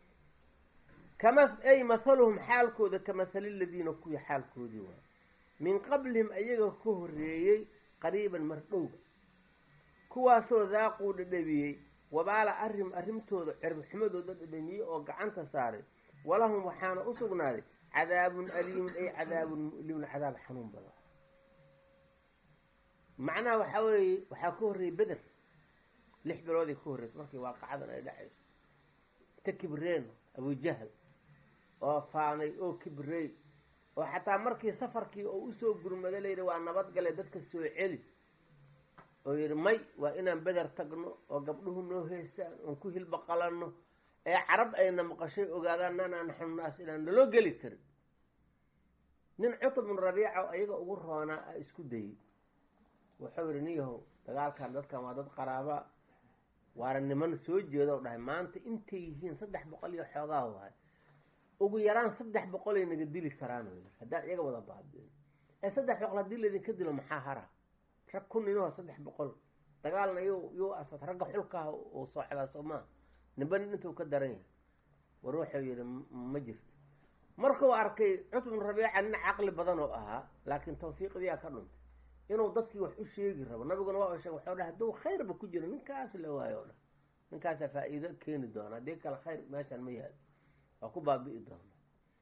kama ay mathaluhum xaalkooda ka mathali ladiina kuwii xaalkoodii waa min qablihim ayaga ka horeeyey qariiban mardhowga kuwaasoo daaquu dhadhabiyey wabaala arrim arrimtooda ciribxumadooda dhadhamiyey oo gacanta saaray walahum waxaana u sugnaaday cadaabun aliimun ay cadaabun mu'limun cadaab xanuun badan macnaha waxaa weeye waxaa ka horreeyey beder lix bilooday ka horreysa markii waaqacadan ay dhacayso inta kibreen abujahal oo faanay oo kibrey oo xataa markii safarkii oo usoo gurmada layidhi waa nabadgale dadka soo celi oo yidhi may waa inaan beder tagno oo gabdhuhu noo heesaan oon ku hilba qalanno ee carab ayna maqashay ogaadaan nanaa naxnu naas inaan naloo geli karin nin cutub bin rabiica ayaga ugu roonaa a isku dayey wuxuu yidhi nin yahow dagaalkan dadkan waa dad qaraaba waana niman soo jeeda o dhahay maanta intay yihiin saddex boqol iyo xoogaa waay ugu yaraan saddex boqolay naga dili karaan yii haddaan iyaga wada baabiin ee saddex boqol haddii laydinka dilo maxaa hara rag ku ninoo saddex boqol dagaalna y yuu asad ragga xulkaah uu soocdaa soo maa nimba nin intuu ka daran yahay war wuxuu yidhi ma jirto markuu arkay cutbun rabiica nin caqli badan oo ahaa laakiin tawfiiqdiyaa ka dhuntay inuu dadkii wax u sheegi rabo nabiguna waa sheeg waxuu dhahay hadduu khayrba ku jiro ninkaas la waayo o dhan ninkaasaa faa-iido keeni doona haddii kale khayr meeshan ma yaalo waa ku baabi'i doona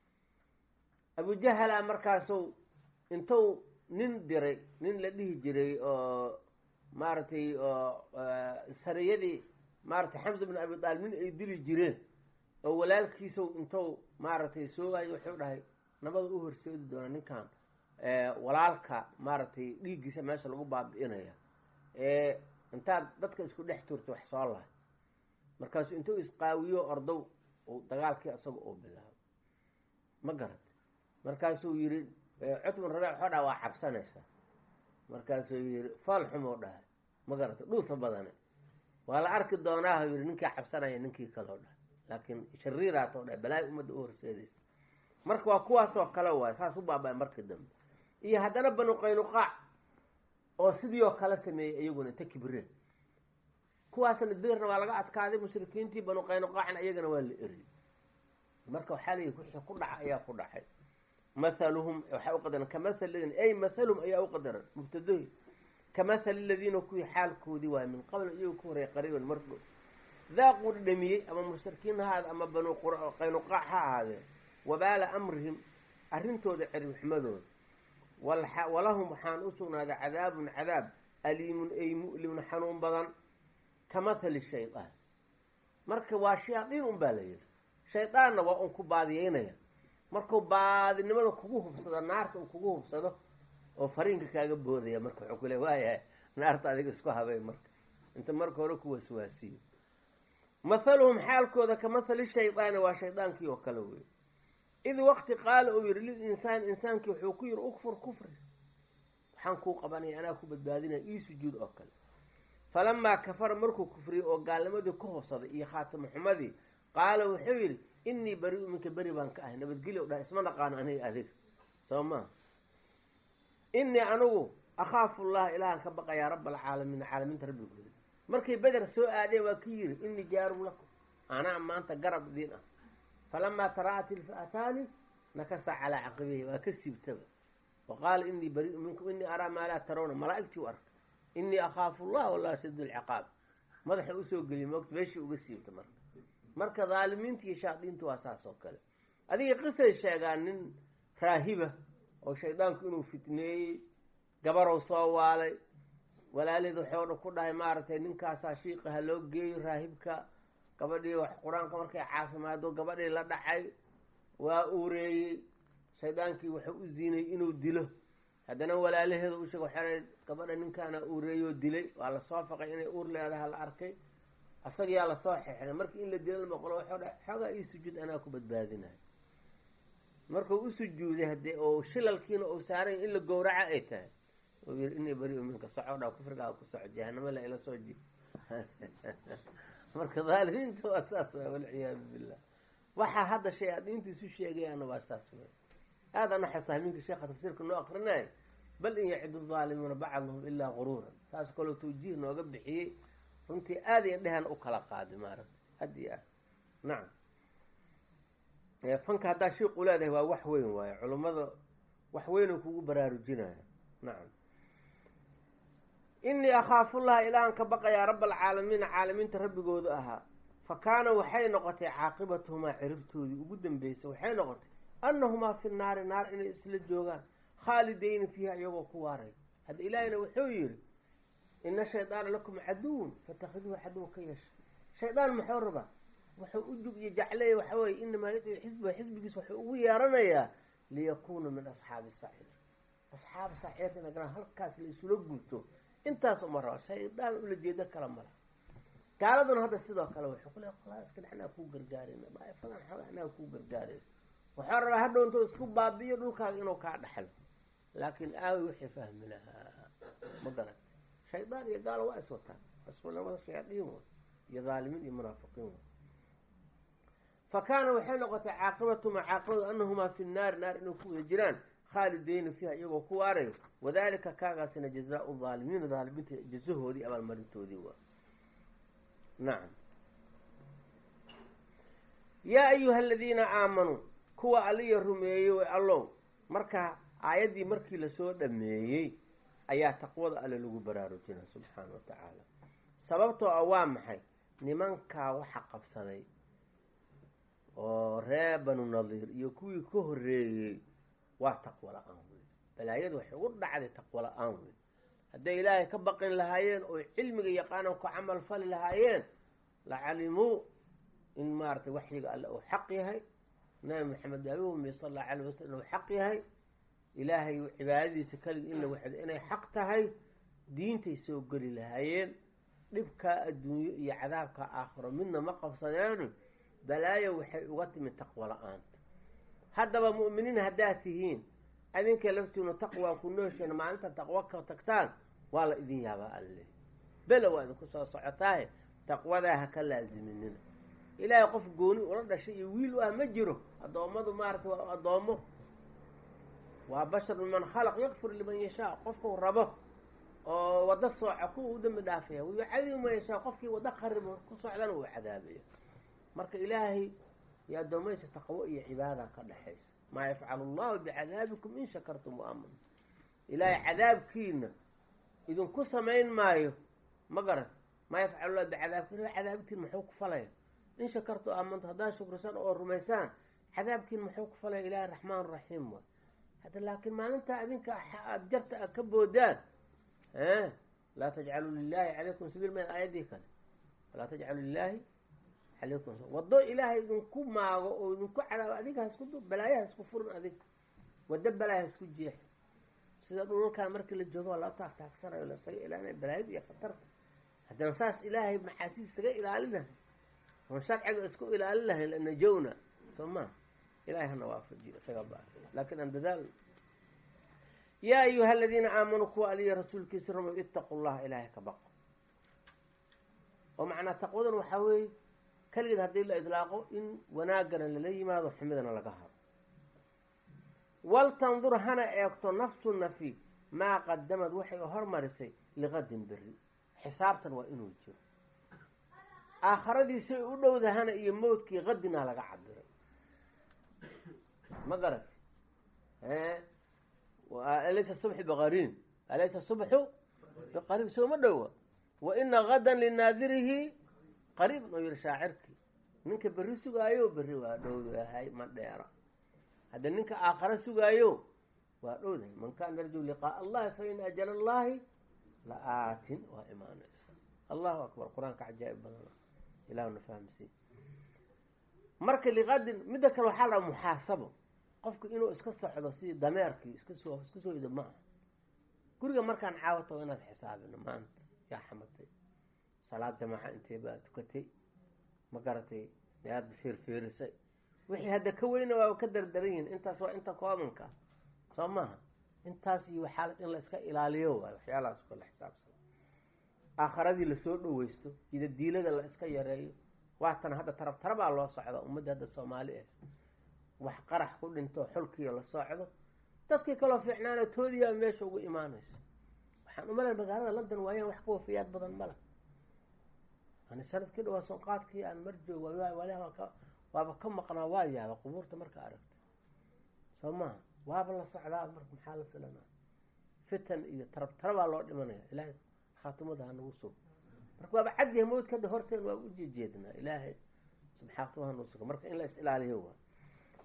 abujahala markaasu intuu nin diray nin la dhihi jiray oo maaragtay oo sariyadii maaratay xamsa bin abi taalib nin ay dili jireen oo walaalkiisu intuu maaragtay soogayo wuxuu dhahay nabada u horseedi doona ninkan walaalka maaragtay dhiiggiisa meesha lagu baabi'inaya ee intaad dadka isku dhex turta wax soo lahay markaasuu intuu isqaawiyo ordow uu dagaalkii isaga uu bilaabo ma garat markaasuu yidhi cutbun rabiic waxoo dhaha waa cabsanaysaa markaasuu yidhi faal xumoo dhahay ma garata dhuusa badane waa la arki doonaahu yidhi ninkii cabsanaya ninkii kaleo dhahay laakiin shariiraatoo dhahay balaayo ummadda u horseedaysa marka waa kuwaasoo kale waay saas u baaba markii dambe iyo haddana banu qaynuqaac oo sidii oo kale sameeyey iyaguna inta kibreen kuwaasna dirna waa laga adkaaday mushrikiintii banu qaynuqaacna iyagana waa la eriyey marka waxaa layihi wixii ku dhaca ayaa ku dhacay mathaluhum waxaa uqadaran kamathal ladin ay mathalhum ayaa uqadaran mubtadahi kamathali ladiina kuwii xaalkoodii waay min qabl iyagu ka horey qariiban markood daaquu dhadhamiyey ama mushrikiin ha ahaade ama banu qaynuqaac ha ahaadeen wabaala amrihim arrintooda ciribxumadooda walahum waxaan u sugnaaday cadaabun cadaab aliimun ay mu'limun xanuun badan ka mathali shaydaan marka waa shayaadiin un baa la yidhi shaydaanna waa un ku baadiyeynaya markuu baadinimada kugu hubsado naarta uu kugu hubsado oo fariinka kaaga boodaya marka wuxuu kule waayahay naarta adiga isku habay marka inta marka hore ku waswaasiyo mathaluhum xaalkooda ka mathali shaydaani waa shaydaankii oo kale wey id waqti qaala uu yihi lil insaan insaankii wuxuu ku yihi ukfur kufri waxaan kuu qabanaya anaa ku badbaadinaya ii sujuud oo kale falamaa kafara markuu kufriyey oo gaalnimadii ku hubsaday iyo khaatimo xumadii qaala wuxuu yidhi innii bari-u minka beri baan ka ahay nabadgelyo dhaha isma naqaano aniga adiga soo maa innii anigu akhaafu llaha ilaahan ka baqayaa raba alcaalamiin caalamiinta rabbigooda markay beder soo aadeen waa ki yidhi innii jaarun lakum anaa maanta garab idiin ah falamaa taraa'at ilfa'ataani nakasa calaa caqibihi waa ka siibtaba wa qaala innii bariu minkum innii araa maa laa tarawna malaa'igtii u arka innii akhaafu llah wallahu shadid alciqaab madaxa usoo geliy moogta meeshii uga siibta marka marka dhaalimiinta iyo shaadiinta waa saas oo kale adiga qisay sheegaan nin raahiba oo shaydaanku inuu fitneeyey gabarow soo waalay walaaleed waxoo dhan ku dhahay maaragtay ninkaasaa shiiqa ha loo geeyo raahibka gabadhii wax qur-aanka markay caafimaado gabadhii la dhacay waa uureeyey shaydaankii wuxuu u ziinay inuu dilo haddana walaalaheeda u sheeg waxaa gabadha ninkaana uureeyoo dilay waa lasoo faqay inay uur leedaha la arkay asagayaa lasoo xexiray markii in la dila lmaqlo waxuu dha xoogaa ii sujuud anaa ku badbaadinayo markuu u sujuuday haddee oo shilalkiina uu saaray in la gowraca ay tahay uu yiri inii beri minka soco dha kufrigaa ku soco jahanamo la ila soo jib marka dhaalimiinta waa saas waay walciyaadu billah waxaa hadda shayaadiintu isu sheegayaana waa saas way aada ana xustaa minka sheekha tafsiirka noo akrinay bal in yacidu dhaalimuuna bacduhum ilaa guruuran saas kaloo tawjiih nooga bixiyey runtii aada iyo dhehan u kala qaadi maaragta had iyo aad nacam fanka haddaa shiiqu leedahay waa wax weyn waaye culummada wax weynoo kugu baraarujinaya nacam innii akhaafullaha ilaahan ka baqayaa raba alcaalamiina caalamiinta rabbigooda ahaa fa kaana waxay noqotay caaqibatuhumaa ciribtoodii ugu dambeysay waxay noqotay annahumaa fi naari naar inay isla joogaan khaalidayni fiiha iyagoo ku waaray hadda ilaahina wuxuu yidhi ina shaydaana lakum caduwun fatakhiduuhu caduwa ka yeesha shaydaan muxuu rabaa wuxuu u jug iyo jacleeya waxa weye inamaa yadcu xisba xisbigiis wuxuu ugu yeeranayaa liyakuuna min asxaabi saciir asxaabi saciirta inagana halkaas la isula guurto intaas uma raba shaydaan ula jeedo kala mala gaaladuna hadda sidoo kale wuxuu ku leey qolaaska anaa kuu gargaarin daa'ifadan xooga anaa kuu gargaarin waxaa rabaa hadhow intuu isku baabiyo dhulkaaga inuu kaa dhaxlo laakiin aawi wixii fahmi lahaa ma garat shaydaan iyo gaalo waa is wataan labada shayaadiin wa iyo dhaalimiin iyo munaafiqiin wa fa kaana waxay noqotay caaqibatumaa caaqibadu anahumaa fi nnaari naar inay ku wada jiraan khaalideyni fiiha iyagoo ku waarayo wadalika kaagaasina jazaau dhaalimiina dhaalimiinta jazahoodii abaalmarintoodii waa nacam yaa ayuha aladiina aamanuu kuwa aliya rumeeyey way allow marka aayaddii markii lasoo dhameeyey ayaa taqwada alle lagu baraarujinaa subxaana wa tacaala sababtoo ah waa maxay nimankaa waxa qabsaday oo ree banu nadiir iyo kuwii ka horreeyey waa taqwo la-aan weyn balaayadu waxay ugu dhacday taqwo la-aan weyn hadday ilaahay ka baqin lahaayeen oo cilmiga yaqaanan ku camal fali lahaayeen la calimuu in maaratay waxyiga alle uu xaq yahay nabi maxamed abi umiye sal allahu alayh wasalam inuu xaq yahay ilaahay cibaadadiisa keliga in la waxdo inay xaq tahay diintay soo geli lahaayeen dhibkaa adduunyo iyo cadaabkaa aakhiro midna ma qabsadeeni balaayo waxay uga timi taqwo la-aanta haddaba mu'miniin haddaad tihiin adinka laftiinu taqwaa ku noosheen maalinta taqwo ka tagtaan waa la idin yaabaa alle bela waa idinku soo socotaahe taqwadaa ha ka laaziminina ilaahay qof gooni ula dhashay iyo wiil u ah ma jiro addoommadu maaragtay waa addoommo waa bashar miman khalaq yakfur liman yashaa qofkau rabo oo waddo sooca kuwa u dambi dhaafaya wayucadibu man yashaa qofkii waddo qaribo ku socdana uu cadaabaya marka ilaahay iyo addoomaysa taqwo iyo cibaada ka dhexaysa maa yafcalu allahu bicadaabikum in shakartum wa amantum ilaahay cadaabkiina idinku samayn maayo ma garat maa yafcalu llahu bicadaabkiin cadaabkiin muxuu ku falaya in shakartu aamantu haddaad shukrisaan oo rumaysaan cadaabkiin muxuu ku falaya ilaahay raxmaan raxiim waay hadda laakiin maalintaa adinka aada jarta a ka boodaan laa tajcaluu lilaahi calaykum sabiil ma aayaddii kale walaa tajcalu lilaahi calaykum waddo ilaahay idinku maago oo idinku cadaabo adiga hasku balaayaha isku furin adiga waddo balaaya hasku jeex sida dhulalkan markii la joogo waa loo taagtaagsanayo lasaga ilaalinay balaayada iyo khatarta haddana saas ilaahay maxaasiib isaga ilaalinahay oon sharciga isku ilaalin lahayn lanajowna soo maa ilahay hana waafajiyo isaga ba laakiin aan dadaal yaa ayuha aladiina aamanuu kuwa aliya rasuulkiisa rumow itaqu llaha ilaahay ka baqo oo macnaa taqwadan waxaa weeye keligeed haddii la idlaaqo in wanaagana lala yimaado xumidana laga haro waltandur hana eegto nafsu nafi maa qadamad waxay hormarisay liqadin beri xisaabtan waa inuu jiro aakhiradiisay u dhowdahana iyo mowdkii qadinaa laga cabiray ma garat alaysa subxu biqariin alaysa subxu biqariin sooma dhowa wa ina gadan linaadirihi qariiban oo yihi shaacirkii ninka berri sugaayo berri waa dhowdahay ma dheera hadda ninka aakhare sugaayo waa dhowdahay man kaana yarjuu liqaaa allahi fa ina ajala allahi la aatin waa imaanaysa allahu akbar qur-aanka cajaa'ib badana ilahuna fahamsiin marka liqadin midda kale waxaa la muxaasabo qofku inuu iska socdo sidii dameerkii iska soo iska soo ido ma aha guriga markaan caawato waa inaad xisaabino maanta yaa xamatay salaad jamaaca intee baa tukatay ma garatay miyaad fiirfiirisay wixii hadda ka weyna waa ka dardaran yihin intaas waa inta koobanka soo maaha intaas iyo waxaa in la iska ilaaliyo waay waxyaalahaas kala xisaabsan aakharadii lasoo dhaweysto ida diilada la iska yareeyo waatan hadda tarab tarabaa loo socda ummadda hadda soomaali ah wax qarax ku dhinto xulkiiyo la socdo dadkii kaloo fiicnaana toodiyaa meesha ugu imaanaysa waxaan umalay magaalada london waayaan wax ka wafiyaad badan mala ani sanadkii dhawaa sonqaadkii aan mar joog waaba ka maqnaa waa yaaba qubuurta marka aragta soo maha waaba la socdaa marka maxaa la filanaa fitan iyo tarab tarabaa loo dhimanaya ilaahay khaatimada hanagu sug marka waaba cadyaha mawdka hadda horteen waaba ujeejeednaa ilaahay subxaatuma hanuu suga marka in la is ilaaliyo waa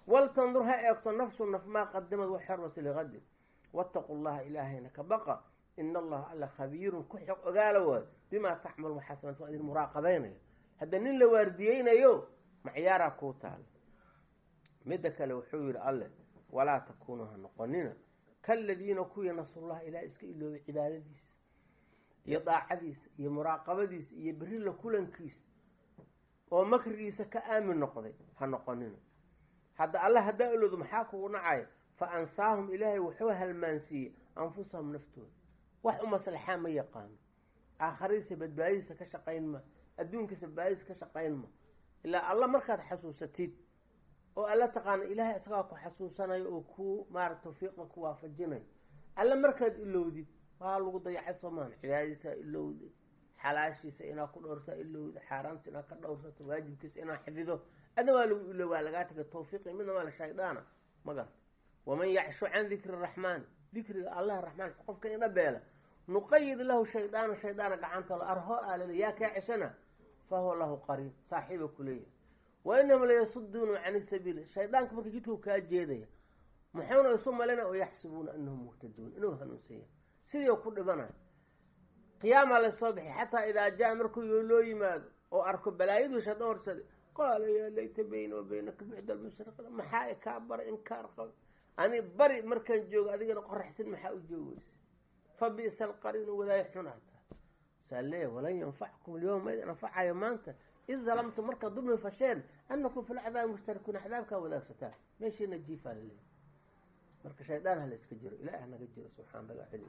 waltandur ha eegto nafsu naf maa qadamad wax hormasa liqadin waataqu llaha ilaahayna ka baqa ina allaha alla khabiirun ku xog ogaala waayo bimaa tacmalu waxaa samaysa waa idin muraaqabaynayo hadda nin la waardiyeynayo macyaaraa kuu taala midda kale wuxuu yihi alleh walaa takuunuu ha noqonina kaladiina kuwii nasullaha ilaah iska iloobay cibaadadiisa iyo daacadiisa iyo muraaqabadiisa iyo berri la kulankiisa oo makrigiisa ka aamin noqday ha noqonina hadda alla haddaa ilowdo maxaa kugu nacaya fa ansaahum ilaahay wuxuu halmaansiiyey anfusahum naftooda wax u maslaxaa ma yaqaano aakhiradiisa badbaadidiisa ka shaqayn ma adduunkiisa badbaadidiisa ka shaqayn ma ilaa alla markaad xasuusatid oo alla taqaana ilaahay isagaa ku xasuusanayo oo ku maarata tawfiiqa ku waafajinayo alla markaad ilowdid waa lagu dayacay soomaan cibaadadiisa ilowda xalaashiisa inaa ku dhowrsaa ilowda xaaraamta inaa ka dhowrsato waajibkiisa inaa xafido adna waa lagu ilo waa lagaa tagay tawfiiqi midna waa la shayddaana ma garta waman yacshu can dikri raxmaani dikriga allah raxmaan qofka ina beela nuqayid lahu shaydaana shaydaana gacanta la arho aalale yaa kaa ceshana fa huwa lahu qariin saaxiiba kuleeyahay wa inahum layasuduuna can sabiili shaydaanka marka jidkuu kaa jeedaya muxuuna isu malina oo yaxsibuuna anahum muhtaduun inuu hanuunsan yahay sidii ku dhibanayo qiyaamaa lasoo bixi xataa idaa jaa markuu loo yimaado oo arko balaayaduu shaydaan horsaday qaala yaa layta bayna wa baynaka bucda almashriq maxaa kaa bara inkaar qaba ani bari markaan joogo adigana qoraxsan maxaa u joogeysa fa bi'sa alqariinu wadaay xunaata saa leeya walan yanfackum alyawma idin anfacayo maanta id dalamtu markaad dulmi fasheen anakum fil cadaabi mushtarikuuna cadaabkaa wadaagsataa meeshiina jiifaa laleeya marka shaydaan ha la iska jiro ilaah hanaga jiro subxaana laga celiy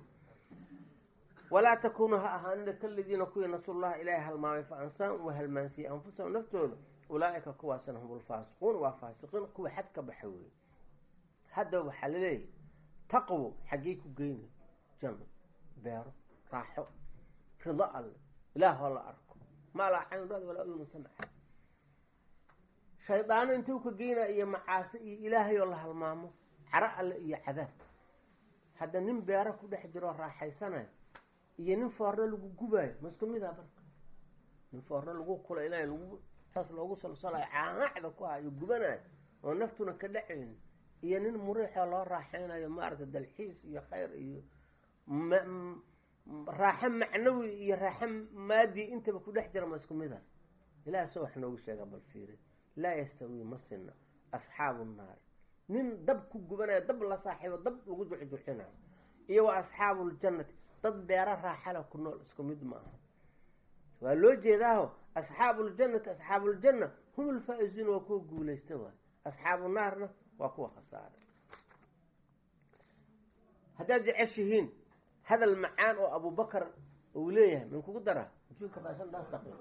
walaa takuunuu ha ahaanina kaladiina kuwii nasullaha ilaahay halmaamay fa ansaan uu halmaansiiyey anfusahum naftooda ulaa-ika kuwaasna hum ulfaasiquun waa faasiqiin kuwa xad ka baxa weeye haddaba waxaa laleeyahay taqwo xaggey ku geynay janno beero raaxo rido alle ilaahoo la arko maa laa cayn rad walaa udunu samca shaydaano intuu ka geynaa iyo macaasi iyo ilaahay oo la halmaamo caro alle iyo cadaab hadda nin beero ku dhex jiroo raaxaysanayo iyo nin foorno lagu gubaayo ma isku midaa marka nin foorno lagu kulaynayo lagu saas loogu solsolayo caacda ku hayo gubanayo oo naftuna ka dhacaynin iyo nin muriixoo loo raaxeynayo maaragta dalxiis iyo khayr iyo raaxo macnawi iyo raaxo maadi intaba ku dhex jira ma isku mida ilaah se wax noogu sheega bal fiiri laa yastawii ma sina asxaabu nnaari nin dab ku gubanayo dab la saaxiibo dab lagu juxjuxinayo iyo wa asxaabu ljannati dad beero raaxala ku nool isku mid ma aha waa loo jeedaaho asxaabu ljannati asxaabu ljanna hum ulfaa-izuun waa kuwa guulaysta waay asxaabu naarna waa kuwa khasaara haddaad jeceshihiin hadal macaan oo abubakar uu leeyahay min kugu daraa mujii kartaa shantaas daqiiq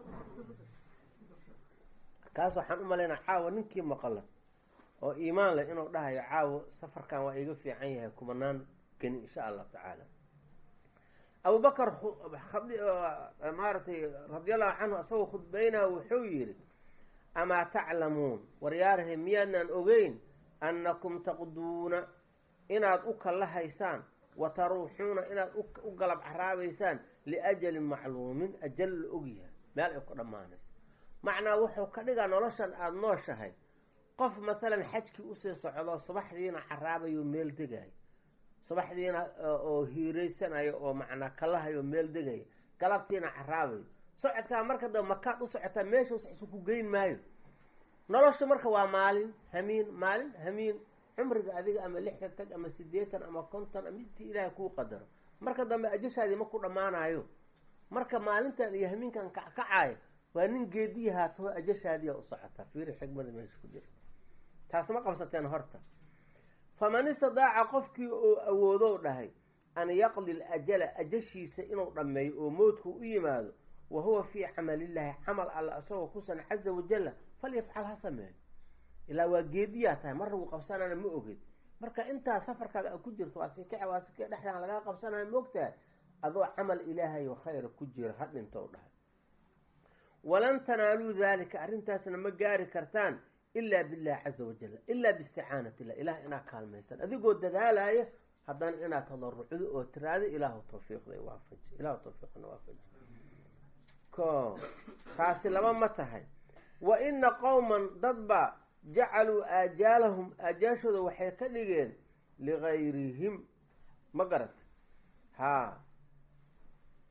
kaas waxaan u malaynaa caawa ninkii maqala oo iimaan leh inuu dhahayo caawo safarkan waa iga fiican yahay kumanaan geni insha allahu tacaala abubakar maaragtay radiallahu canhu asagoo khudbeynaa wuxuu yidhi amaa taclamuun waryaarahe miyaadnaan ogeyn annakum taqduuna inaad u kalla haysaan wa taruuxuuna inaad u galab caraabaysaan liajalin macluumin ajal la ogyahay meel ay ku dhammaanayso macnaa wuxuu ka dhigaa noloshan aada nooshahay qof mathalan xajkii usii socdo subaxdiina caraabayo meel degayo subaxdiina oo hiiraysanayo oo macnaa kalahayo meel degaya galabtiina caraabayo socodkaa marka dambe makaad u socotaa meesha isu ku geyn maayo noloshu marka waa maalin hamiin maalin hamiin cumriga adiga ama lixdan tag ama sideetan ama konton ama intii ilaahay kuu qadaro marka dambe ajashaadii ma ku dhammaanayo marka maalintan iyo hamiinkan kackacaayo waa nin geediyi haataho ajashaadiia u socotaa fiiri xigmada meesha ku jira taas ma qabsateen horta faman istadaaca qofkii oo awoodow dhahay an yaqdi lajala ajashiisa inuu dhammeeyo oo moodku u yimaado wa huwa fii camalillaahi camal alla isagoo kusan caza wajalla falyafcal ha sameeyo ilaa waa geediyaa tahay mar lagu qabsanana ma oged marka intaa safarkaaga a ku jirto waa sikace waa sike dhexdaan lagaa qabsanaya ma ogtahay adoo camal ilaahay oo khayra ku jira ha dhintou dhahay walan tanaaluu daalika arrintaasna ma gaari kartaan ilaa billahi caza wajal ilaa biisticaanat illah ilaah inaad kaalmaysan adigoo dadaalaya haddana inaad tadarucdo oo tiraado ilaahu tawfiiqda waafaji ilahu tawfiiqna waafaji ko taasi laba ma tahay wa ina qowman dadba jacaluu aajaalahum aajaashooda waxay ka dhigeen ligayrihim ma garat haa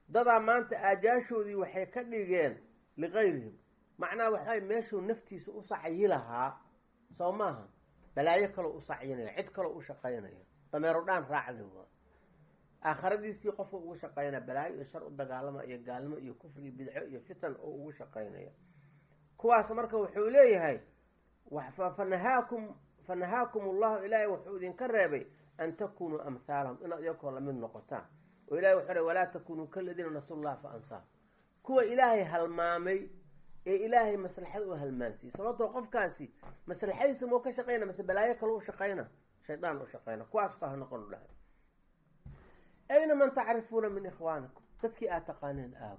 dadaa maanta aajaashoodii waxay ka dhigeen liqayrihim macnaha waxay meeshuu naftiisa u sacyi lahaa soo maaha balaayo kaloo u sacyinaya cid kaloo u shaqaynaya dameero dhaan raacda waa aakhiradiisii qofka ugu shaqaynaya balaayo iyo shar u dagaalama iyo gaalnimo iyo kufri bidco iyo fitan oo ugu shaqaynaya kuwaas marka wuxuu leeyahay fanahaakum fanahaakum allahu ilaahay wuxuu idinka reebay an takunuu amhaalahum inaad iyakoo lamid noqotaan oo ilahay wuxuu re walaa takunuu kaladiina nasu llaha fa ansaah kuwa ilaahay halmaamay ee ilaahay maslaxada u halmaansiiyey sababtoo qofkaasi maslaxadiisa mau ka shaqayna mase balaayo kale u shaqayna shaydaan u shaqayna kuwaas ka ha noqon u dhahay ayna man tacrifuuna min ikhwaanikum dadkii aad taqaaneen aabo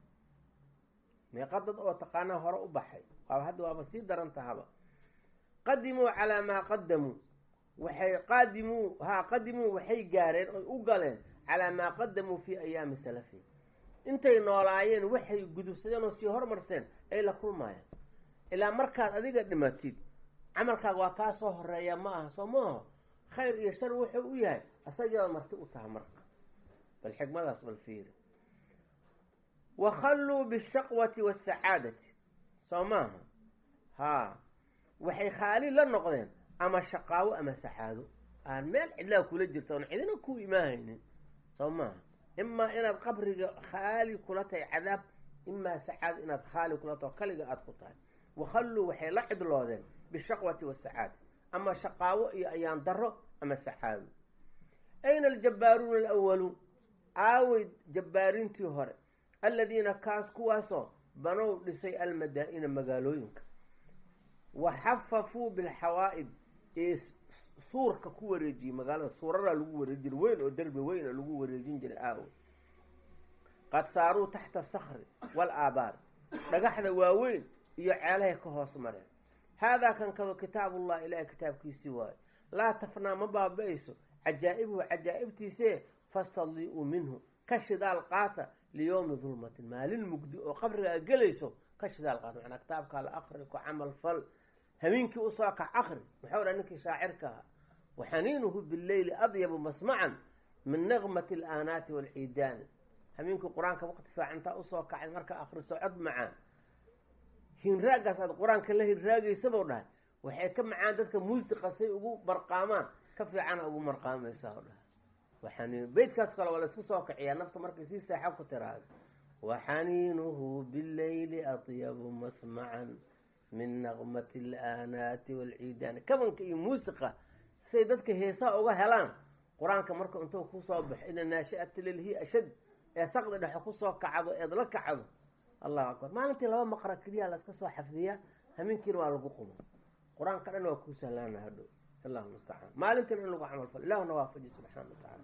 meeqa dad oo taqaanaa hore u baxay waaba hadda waaba sii daran tahaba qadimuu calaa maa qadamuu waxay qaadimuu haa qadimuu waxay gaareen oy u galeen calaa maa qadamuu fii ayaami salafihim intay noolaayeen waxay gudubsadeen oo sii hormarseen ay la kulmaayeen ilaa markaad adiga dhimatid camalkaaga waa kaa soo horeeya ma aha soo maaho khayr iyo shar wuxuu u yahay asagaada marti u taha marka bal xikmadaas bal fiiri wakhalluu bishaqwati wasacaadati soo maaha haa waxay khaali la noqdeen ama shaqaawo ama sacaado aan meel cidlaa kula jirta oon cidina ku imaahaynin soo maaha imaa inaad qabriga khaali kula tahay cadaab imaa sacaado inaad khaali kula taho kaliga aada ku tahay wakhalluu waxay la cidloodeen bishaqwati wasacaadati ama shaqaawo iyo ayaan daro ama sacaado ayna aljabbaaruuna alawaluun aawey jabbaariintii hore aladiina kaas kuwaasoo banow dhisay almadaa-ina magaalooyinka wa xafafuu bilxawaa'id ee suurka ku wareejiyey magaalada suuraraa lagu wareejin jiray weyn oo derbi weyna lagu wareejin jiray aawo qad saaruu taxta sakri wal aabaar dhagaxda waaweyn iyo ceelahay ka hoos mareen haadaa kan kado kitaabullah ilaahay kitaabkiisii waayo laa tafnaa ma baaba-ayso cajaa-ibuhu cajaa'ibtiisee fastadli'uu minhu ka shidaal qaata liyowmi dulmatin maalin mugdi oo qabrigaa gelayso ka shidaal qaata macnaa kitaabkaa la akri ku camal fal habeenkii usoo kac akri muxuu dha ninkii shaacirka ahaa waxaniinuhu bileyli adyabu masmacan min naqmati alaanaati waalciidaani habeenkii qur-aanka waqti fiicantaa usoo kacay markaa akriso cod macaan hinraagaas aad qur-aanka la hinraagaysabou dhahay waxay ka macaan dadka muusiqa say ugu barqaamaan ka fiicana ugu marqaamaysa o dhahay waxaniin beytkaas kale waa laisku soo kiciyaa nafta markay sii saaxo ku tiraado waxaniinuhu bileyli atyabu masmacan min naqmati alaanaati waalciidaani kabanka iyo muusiqa say dadka heesaha uga helaan qur-aanka marka intuu kusoo baxo ina naashi'ata lilhi ashad ee saqdi dhexe kusoo kacdo eed la kacdo allahu akbar maalintii laba maqra keliya laska soo xafdiyaa hameenkiina waa lagu qumo qur-aanka dhan waa kuu sahlaana hadhow allahu mustacaan maalintiina in lagu camal falo ilahuna waafaji subxaana wa tacaala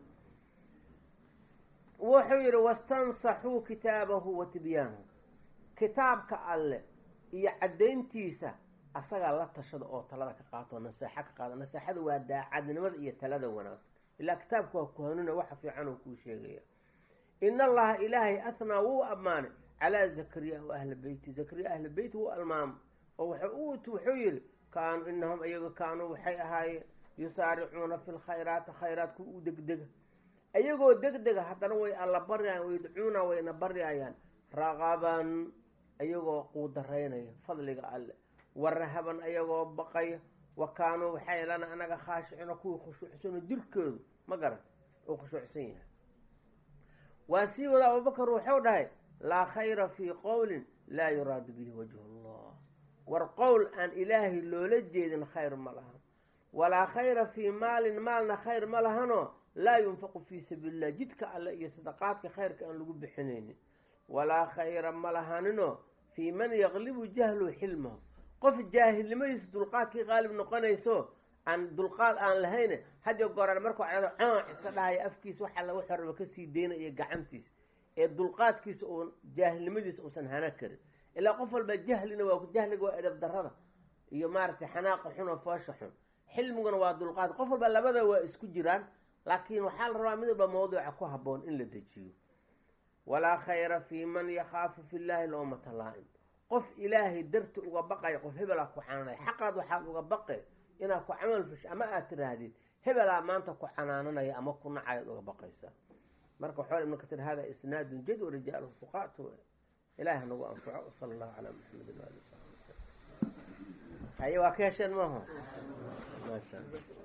wuxuu yihi wastansaxuu kitaabahu wa tibyaanahu kitaabka alle iyo caddayntiisa asagaa la tashada oo talada ka qaato naseexo ka qaado naseexada waa daacadnimada iyo talada wanaagsan ilaa kitaabka waa kuhanuna waxa fiican oo kuu sheegaya in allaha ilaahay athnaa wuu ammaanay calaa zakariya wa ahla beyti zakariya ahla beyti wuu almaamo oo wuxuu yihi kaanuu inahum iyaga kaanuu waxay ahaayeen yusaaricuuna fi lkhayraati khayraat ku u degdega iyagoo degdega haddana way alla baryayaan wayadcuuna wayna baryayaan raqaban iyagoo quudaraynaya fadliga alle wa rahaban ayagoo baqaya wa kaanuu waxay lana anaga khaashicina kuwii khushuucsano jirkoodu ma garata uu khushuucsan yahay waa sii wada abubakar wuxuu dhahay laa khayra fii qowlin laa yuraadu bihi wajhu allah war qowl aan ilaahay loola jeedin khayr ma lahan walaa khayra fii maalin maalna khayr ma lahanoo laa yunfaqu fii sabiili illah jidka alle iyo sadaqaadka khayrka aan lagu bixinaynin walaa khayra ma lahaninoo fii man yaqlibu jahlu xilmahu qof jaahilnimadiisa dulqaadkii qaalib noqonayso aan dulqaad aan lahayne hadyo gooraan markuu cado cooc iska dhahaya afkiisa wax alla wuxuu raba kasii daynaya gacantiisa ee dulqaadkiisa uun jaahilnimadiisa uusan hana karin ilaa qof walba jahlina waa jahliga waa edhab darada iyo maaragtay xanaaqa xun oo foosha xun xilmiguna waa dulqaad qof walba labada waa isku jiraan laakiin waxaa la rabaa mid walba mawduuca ku haboon in la dejiyo walaa khayra fii man yakhaafu fi llaahi lowmata laa-im qof ilaahay darti uga baqaya qof hebelaa ku canaanaya xaqaad waxaad uga baqe inaad ku camal fasho ama aad tiraahdid hebelaa maanta ku canaananaya ama ku nacayaad uga baqaysaa marka waxaa ibn katir hada isnaadun jad warijaaluhu fuqaat ilahi hanagu anfaco sala allahu calaa maxamedin waali saxbi wasalam haye waa ka hesheen maaha maasha alla